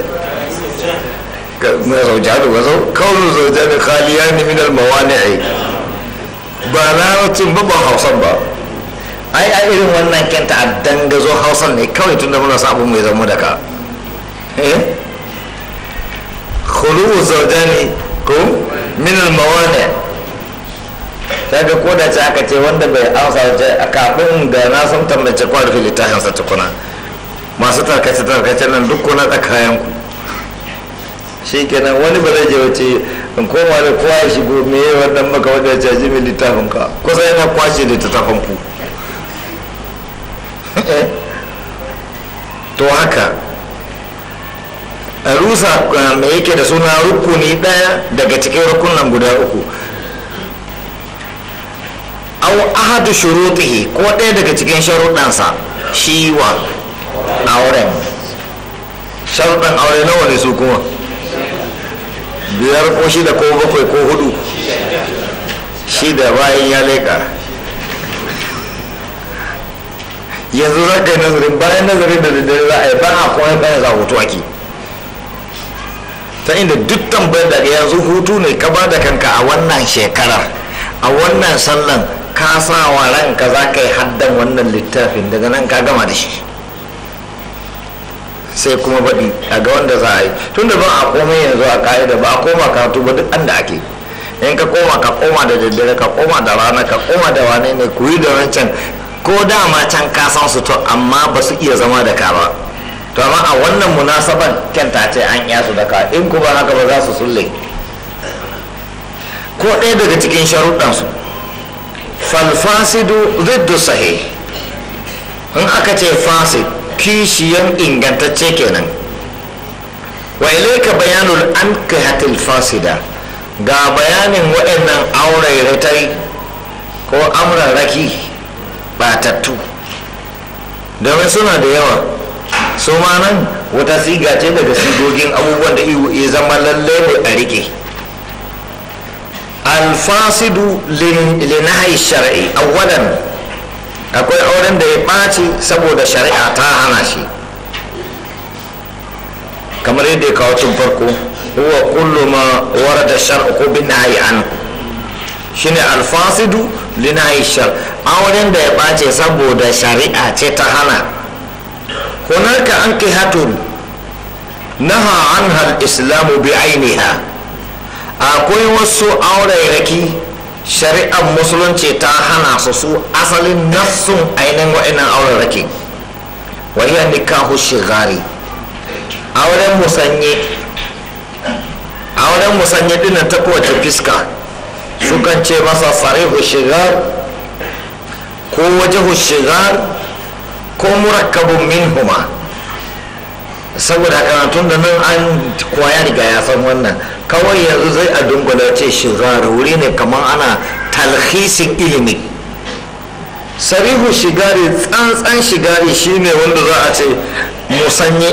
na zaujadu ba zau kaunin zaujadu khaliya ne minal mawani'i ba na rutun ba ba hausan ba ai a irin wannan kenta a dangazo hausan ne kawai tunda muna sabon mai zama da ka eh khuluwu zaujani ko min al-mawani daga ko da aka ce wanda bai amsa wace a kafin da na san tambace kwa rufe littafin sa tukuna masu tarkace tarkace nan duk kuna tsakayen ku shi kenan wani ba zai je wace in koma da kowa ya shigo me ya wannan maka wanda ya caji min littafin ka kusa yana kwashe littafin ku to haka rusa mai yake da suna rukuni ɗaya daga cikin rukunan guda uku au ahadu shurutihi ko ɗaya daga cikin sharuɗansa shi wa auren sharuɗan aure nawa ne su kuma biyar ko shida ko bakwai ko hudu shi da bayan ya leka yanzu za ka yi nazarin bayan nazarin da daddare za a yi ba a kuma bayan za hutu ake ta inda duk tambayar da yanzu hutu ne ka ba da kanka a wannan shekarar a wannan sallan ka sa wa ranka za ka yi haddan wannan littafin daga nan ka gama da shi sai kuma baɗi a ga wanda za a yi tun da ba a komai yanzu a ka'ida ba a koma karatu ba duk an da ake in ka koma ka koma da daddare ka koma da rana ka koma da wane ne ku yi da wancan ko dama can ka san su to amma ba su iya zama da ka ba to amma a wannan munasaban kyanta ce an iya su da ka in kuma haka ba za su sulle ko ɗaya daga cikin sharuɗansu falfasidu ziddu sahih in aka ce fasid kishiyan ingantacce kenan wa ilaika bayanul ankihatil fasida ga bayanin waɗannan aurairatai ko amrarraki batattu domin suna da yawa su ma nan wata siga ce daga sigogin abubuwan da ya zama lalle ne a rike alfasidu linahi shar'i awwalan akwai auren da ya ɓaci saboda shari'a ta hana shi kamar yadda ya kawo tun farko huwa kullu ma warada shar'u ko bin nahyi an shine alfasidu linahi shar auren da ya ɓace saboda shari'a ce ta hana hunaka an hatun naha anha al-islamu bi ainiha akwai wasu aurairaki shari'ar musulunci ta hana su su asalin nassun ainihin wa'annan aurairaki wahiyar nikahu shigari auren musanye auren musanye dinnan ta kowace fiska sukan ce masa sarihu shigar ko wajahu shigar ko murakkabun minhuma saboda karatun da nan an kwaya riga ya san wannan kawai yanzu zai a dungula ce shigar wuri ne kamar ana talhisin ilimi sarihu shigari tsantsan shigari shine wanda za a ce musanye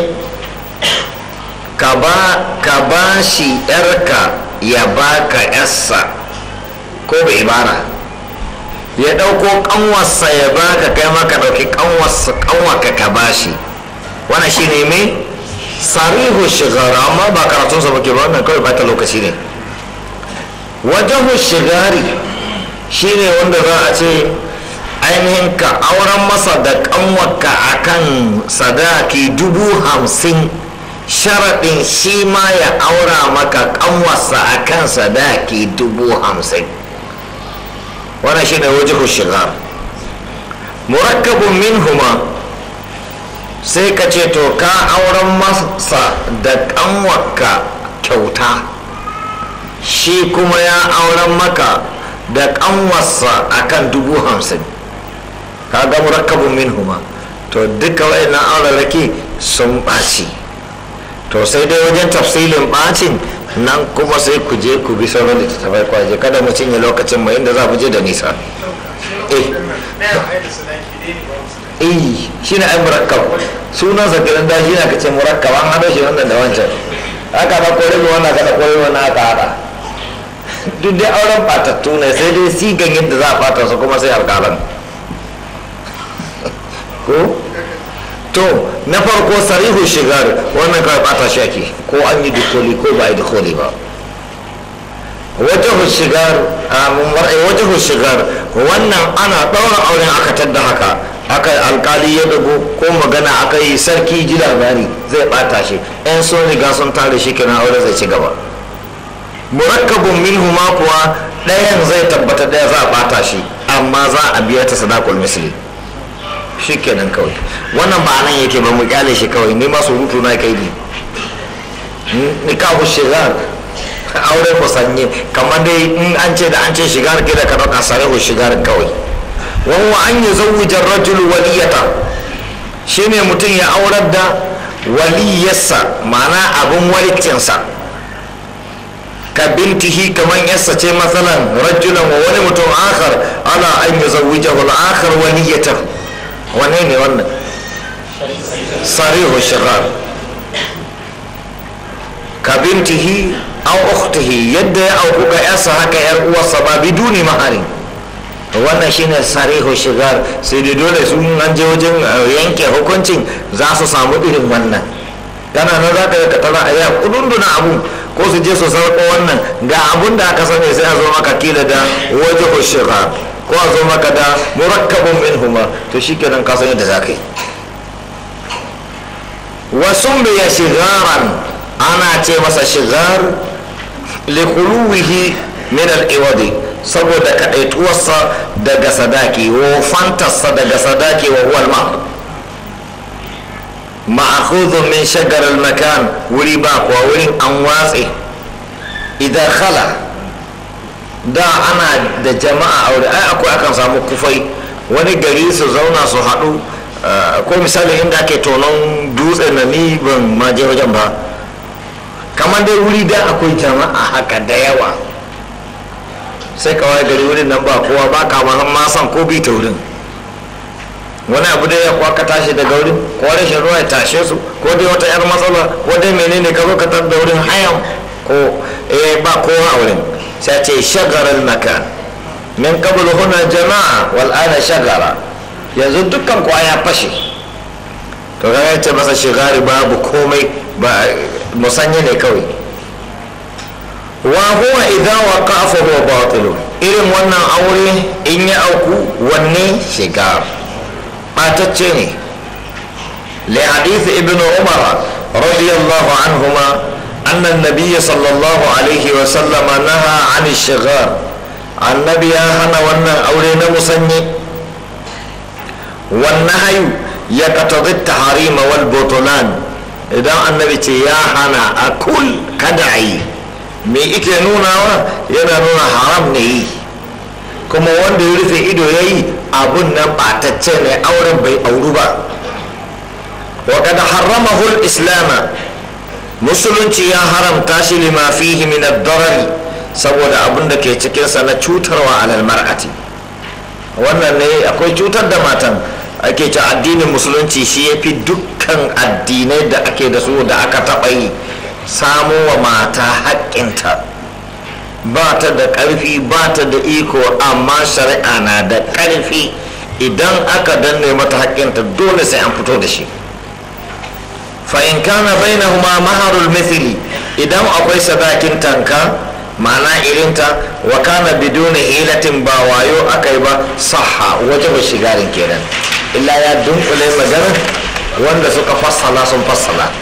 ka ba shi yarka ya baka yarsa ko bai bara ya ɗauko ƙanwarsa ya baka kai maka ɗauki ƙanwarsa ƙanwarka ka bashi wannan shine mai sarihu shigara amma ba karatunsa muke ba wannan kawai bata lokaci ne wajahu shigari shine wanda za a ce ainihin ka auren masa da ƙanwarka akan sadaki dubu hamsin sharaɗin shi ma ya aura maka ƙanwarsa akan sadaki dubu hamsin wannan shine wajahu shigar murakkabun minhuma sai ka ce to ka auren masa da kanwarka kyauta shi kuma ya auren maka da kanwarsa akan dubu hamsin ka ga murakkabun minhuma to duka wa'annan auraraki sun ɓaci to sai dai wajen tafsilin ɓacin nan kuma sai ku je ku bi sauran da ta kwaje kada mu cinye lokacin mu inda za mu je da nisa eh eh shi ne ai murakkab sunan sa kiran da shi ne ka ce murakkab an hado shi wannan da wancan haka ba kore ne wannan kada kore wannan haka haka duk dai auren batattu ne sai dai sigan yadda za a fata su kuma sai alƙalan ko to na farko sarihu shigar wannan kawai bata shi ake ko an yi dukoli ko ba a yi dukoli ba wajahu shigar wajahu shigar wannan ana ɗaura auren aka tadda haka aka alkali ya dago ko magana aka yi sarki ji labari zai bata shi yan sun riga sun tare shi kenan aure zai ci gaba murakkabun minhu ma kuwa ɗayan zai tabbata ɗaya za a bata shi amma za a biya ta sadakul misli shi kenan kawai wannan ba nan yake ba mu kyale shi kawai ni ma surutu na kai ne nikahu shigar aure ku sanye kamar dai in an ce da an ce shigar ke da ka ɗauka sarehu shigar kawai wahuwa an yi zawujar rajul waliyata shine mutum ya aurar da waliyarsa ma'ana abin walicinsa ka bintihi kamar yarsa ce matsalan rajulan wa wani mutum akar ala an yi zawujar akar waliyatar wane ne wannan sarihu shigar ka bintihi aw ukhtihi yadda ya auku ga yarsa haka yar uwarsa ba biduni maharin wannan shine sarihu shigar sai da dole sun an je wajen yanke hukuncin za su samu irin wannan kana nan za ka yi katara a yau kudunduna abu ko su je su sarko wannan ga abun da aka sani sai a zo maka kila da waje shigar ko a zo maka da murakkabun min huma to shi kenan ka san yadda za ka yi wasu biya shigaran ana ce masa shigar likuluwihi min al-iwadi saboda kaɗaituwarsa daga sadaki wofantarsa daga sadaki wa huwal ma ma'akhudun min shagar makan wuri ba kuwa wurin an watse idan khala da ana da jama'a aure ai akwai akan samu kufai wani gari su zauna su haɗu ko misali inda ake tonon dutse na ni ban ma je wajen ba kamar dai wuri da akwai jama'a haka da yawa sai kawai gari wurin nan ba kowa ba ka ma san ko bi ta wurin wani abu da ya kwaka tashi daga wurin ko rashin ruwa ya tashe su ko dai wata yar matsala ko dai menene ka zo ka tar da wurin hayan ko eh ba kowa a wurin sai ce shagarar makan min qabl huna jama'a wal ana shagara yanzu dukkan kwa ya fashe to kaga ce masa shigari babu komai ba musanye ne kawai wa huwa idza waqa'a fa huwa batil irin wannan aure in ya auku wanne shigar batacce ne li hadith ibnu umar radiyallahu anhuma أن النبي صلى الله عليه وسلم نهى عن الشغار النبي يا هنا وانا أولينا مسني والنهي يقتضي التحريم والبطلان إذا النبي يا هنا أكل كدعي me ike nunawa yana nuna haram ne yi kuma wanda ya rufe ido ya yi abun nan ɓatacce ne auren bai auru ba wa kada harramahul islama musulunci ya haramta shi lima fihi min ad-darari saboda abin da ke cikinsa na cutarwa alal mar'ati wannan ne akwai cutar da matan ake ce addinin musulunci shi ya fi dukkan addinai da ake da su da aka taɓa yi samo wa mata haƙƙinta ba ta da ƙarfi ba ta da iko amma shari'a na da ƙarfi idan aka danne mata haƙƙinta dole sai an fito da shi fa'in kana bainahuma maharul mithili idan akwai sadakin tanka ma'ana irinta wa kana biduni hilatin ba wayo aka yi ba saha waje ba shigarin kenan illa ya dunkule magana wanda suka fassala sun fassala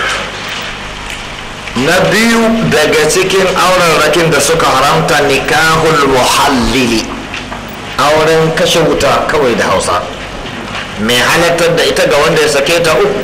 na biyu daga cikin auren rakin da suka haramta nikahul muhallili auren kashe wuta kawai da hausa mai halartar da ita ga wanda ya sake ta uku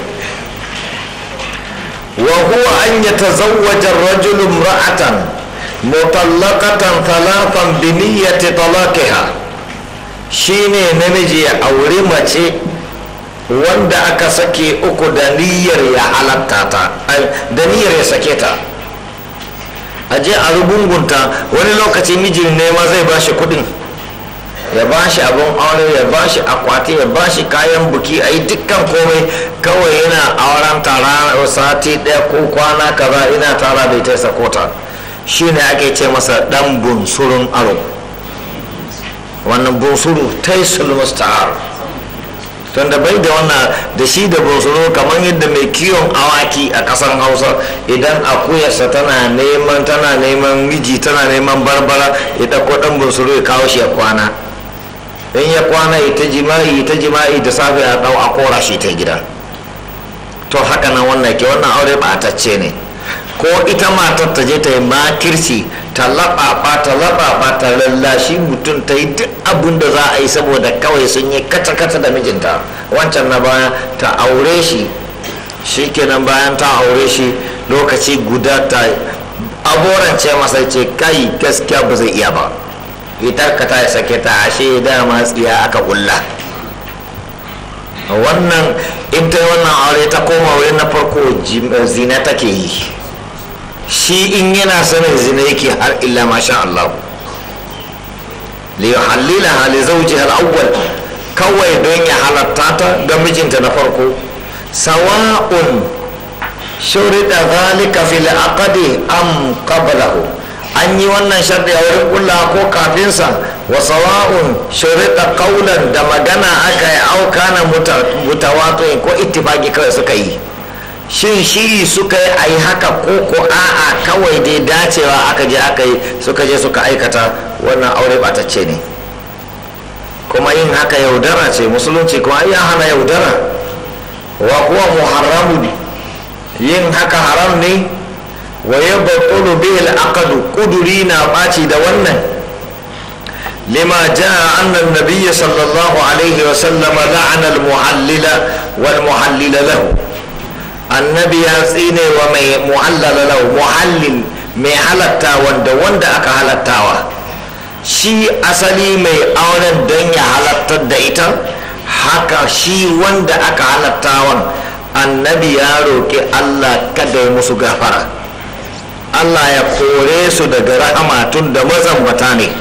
wa huwa an yatazawwaja ar-rajulu imra'atan mutallaqatan thalathan bi niyyati talaqiha shine namiji ya auri mace wanda aka sake uku da niyyar ya halatta ta da niyyar ya sake ta a je a rubungunta wani lokaci mijin ne ma zai bashi kudin ya bashi abin aure ya bashi akwati ya bashi kayan buki a yi dukkan komai kawai yana auren tara sati ɗaya ko kwana kaza ina tara da ita sakota shi ne ake ce masa dan bunsurun aro wannan bunsuru taisul musta'ar tunda bai da wannan da shi da bunsuru kamar yadda mai kiwon awaki a kasan hausa idan akuyarsa tana neman tana neman miji tana neman barbara ya ɗauko ɗan bunsuru ya kawo shi ya kwana in ya kwana ya ta jima'i ta jima'i da safe ya ɗau a kora shi ta gida to haka nan wannan ke wannan aure ɓatacce ne ko ita matar ta je ta yi makirci ta laɓaɓa ta laɓaɓa ta lallashi mutum ta yi duk abin da za a yi saboda kawai sun yi kata-kata da mijinta wancan na baya ta aure shi shi kenan bayan ta aure shi lokaci guda ta aborance masa ce kai gaskiya ba zai iya ba ita ka ta sake ta ashe dama tsiya aka kulla wannan in ta yi wannan aure ta koma wurin na farko zina take yi shi in yana sanin zina yake har illa masha Allah liyuhallila hali zauji al-awwal kawai don ya halatta ta ga mijinta na farko sawa'un shurida zalika fil aqdi am qablahu an yi wannan sharɗi a wurin kulla ko kafinsa wa sawa'un shurida qawlan da magana aka yi auka na mutawato ko ittifaqi kawai suka yi shin shiri suka yi a yi haka ko ko a'a kawai dai dacewa aka je aka yi suka je suka aikata wannan aure batacce ne kuma yin haka yaudara ce musulunci kuma ya hana yaudara wa kuwa muharramu yin haka haram ne wa ya battulu bihil aqadu kuduri na ɓaci da wannan lima jaa annan nabiyya sallallahu alaihi wa sallama la'ana al-muhallila wal muhallila lahu annabi ya tsine wa mai muhallala lahu muhallil mai halatta wanda wanda aka halattawa shi asali mai auren don ya halattar da ita haka shi wanda aka halattawan annabi ya roƙi allah kada ya musu gafara allah ya kore su daga rahama tun da mazambata ne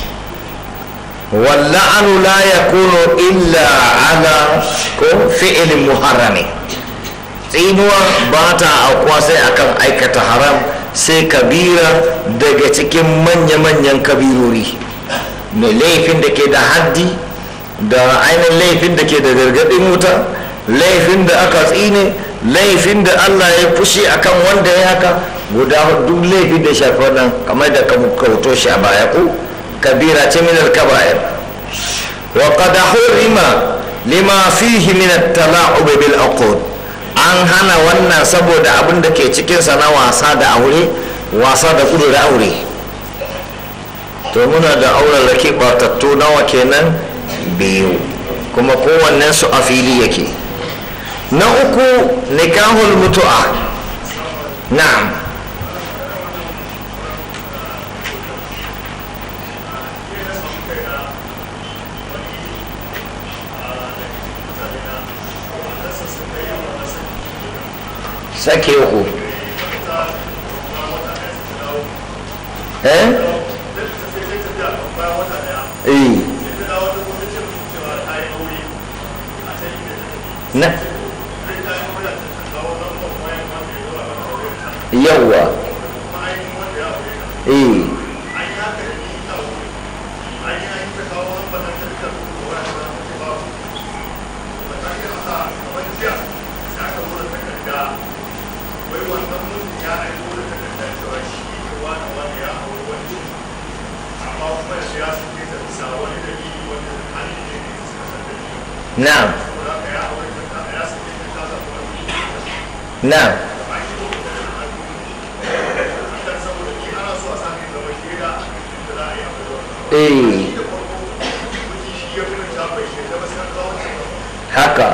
walla'anu la yakunu illa ala ko fi'ilin muharrami tsinuwa ba ta aukuwa sai akan aikata haram sai kabira daga cikin manya-manyan kabirori da laifin da ke da haddi da ainihin laifin da ke da gargaɗin wuta laifin da aka tsine laifin da allah ya fushi akan wanda ya haka guda duk laifin da shafi wannan kamar da kauto shi a baya ko kabira ce min al-kaba'ir wa qad hurima lima fihi min at-tala'ub bil uqud an hana wannan saboda abin da ke cikinsa na wasa da aure wasa da kudu da aure to muna da auren rake batattu nawa kenan biyu kuma kowannen su a fili yake na uku nikahul mutu'a na'am sake uku eh eh na yawwa eh na'am na'am eh haka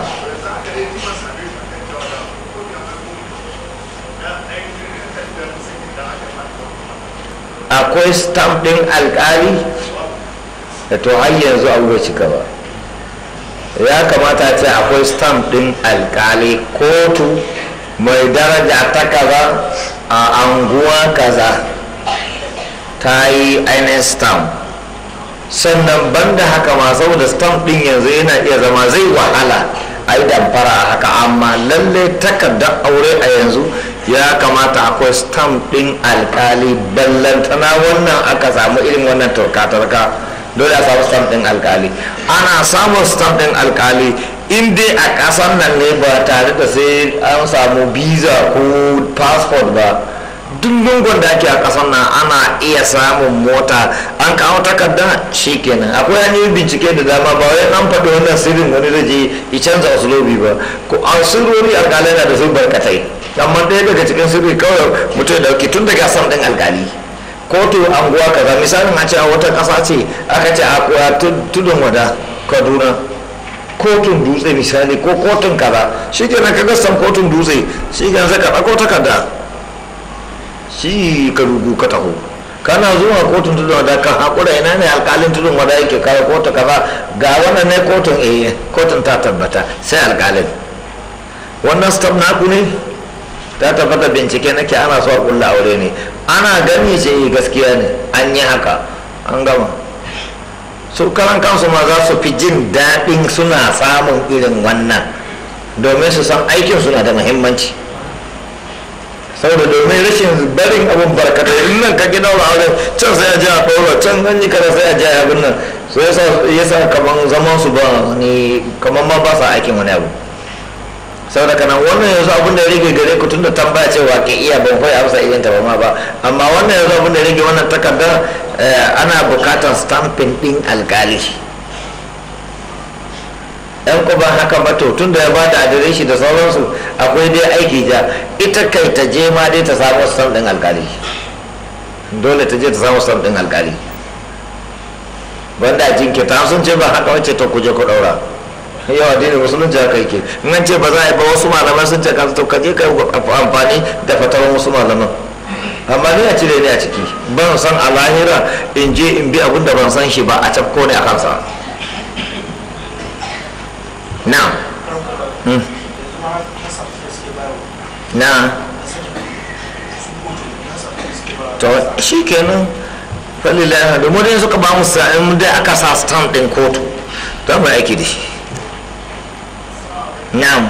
akwai stamp din alkali da to har yanzu abu bai cika ba ya kamata ce akwai stamp din alkali kotu mai daraja ta kaza a anguwa kaza ta yi ainihin stamp sannan banda haka ma saboda stamp din yanzu yana iya zama zai wahala a yi damfara a haka amma lalle takardar aure a yanzu ya kamata akwai stamp din alkali ballantana wannan aka samu irin wannan turka-turka dole a samu stamp din alkali ana samun stamp din alkali in dai a ƙasar nan ne ba tare da sai an samu visa ko passport ba duk lungun da ake a ƙasar nan ana iya samun mota an kawo takarda kenan akwai hanyoyin bincike da dama ba wai an faɗi wannan sirrin wani da je ya canza wasu lobi ba ko a sirrori alƙalai na da su barkatai amma ɗaya daga cikin sirri kawai mutum da dauki tun daga sam ɗin alƙali kotu anguwa kaza misalin a ce a wata ƙasa ce aka ce a tudun wada kaduna kotun dutse misali ko kotun kaza shi kenan ka gassan kotun dutse shi kenan sai ka ɗauko takarda shi ka rugu ka taho kana zuwa kotun tudun wada kan haƙura ina ne alƙalin tudun wada yake kare kotu kaza ga wannan ne kotun eh kotun ta tabbata sai alƙalin wannan stop naku ne ta tabbata bincike nake ana so a kulla aure ne ana gani ce gaskiya ne an yi haka an gama su karan kansu ma za su fi jin daɗin suna samun irin wannan domin su san aikin suna da muhimmanci saboda domin rashin barin abun barkatai in nan ka gina wa aure can sai a ji a ɗora can an yi kada sai a ji a abin nan so yasa yasa kaman zaman su ba ni kaman ma ba sa aikin wani abu saboda kana wannan yanzu abin da ya rage gare ku tunda tambaya cewa ke iya ban koyi amsa irin ta ba ma ba amma wannan yanzu abin da ya rage wannan takarda ana bukatar stamping din alkali yan ku ba haka ba to tunda ya bada adireshi da sauransu akwai dai aiki ja ita kai ta je ma dai ta samu stamp din alkali dole ta je ta samu stamp din alkali wanda a jinkirta sun ce ba haka wacce to kuje ku daura yau addinin musulunci haka yake in an ce ba za a yi ba wasu malaman sun ce ka to kaje ka amfani da fatawan wasu malaman amma ni a cire ni a ciki ban san a lahira in je in bi abin da ban san shi ba a cafko ne a kansa na na to shi kenan falilai da mu dai suka ba mu sa'in dai aka sa stamp din kotu ta mu aiki da shi na'am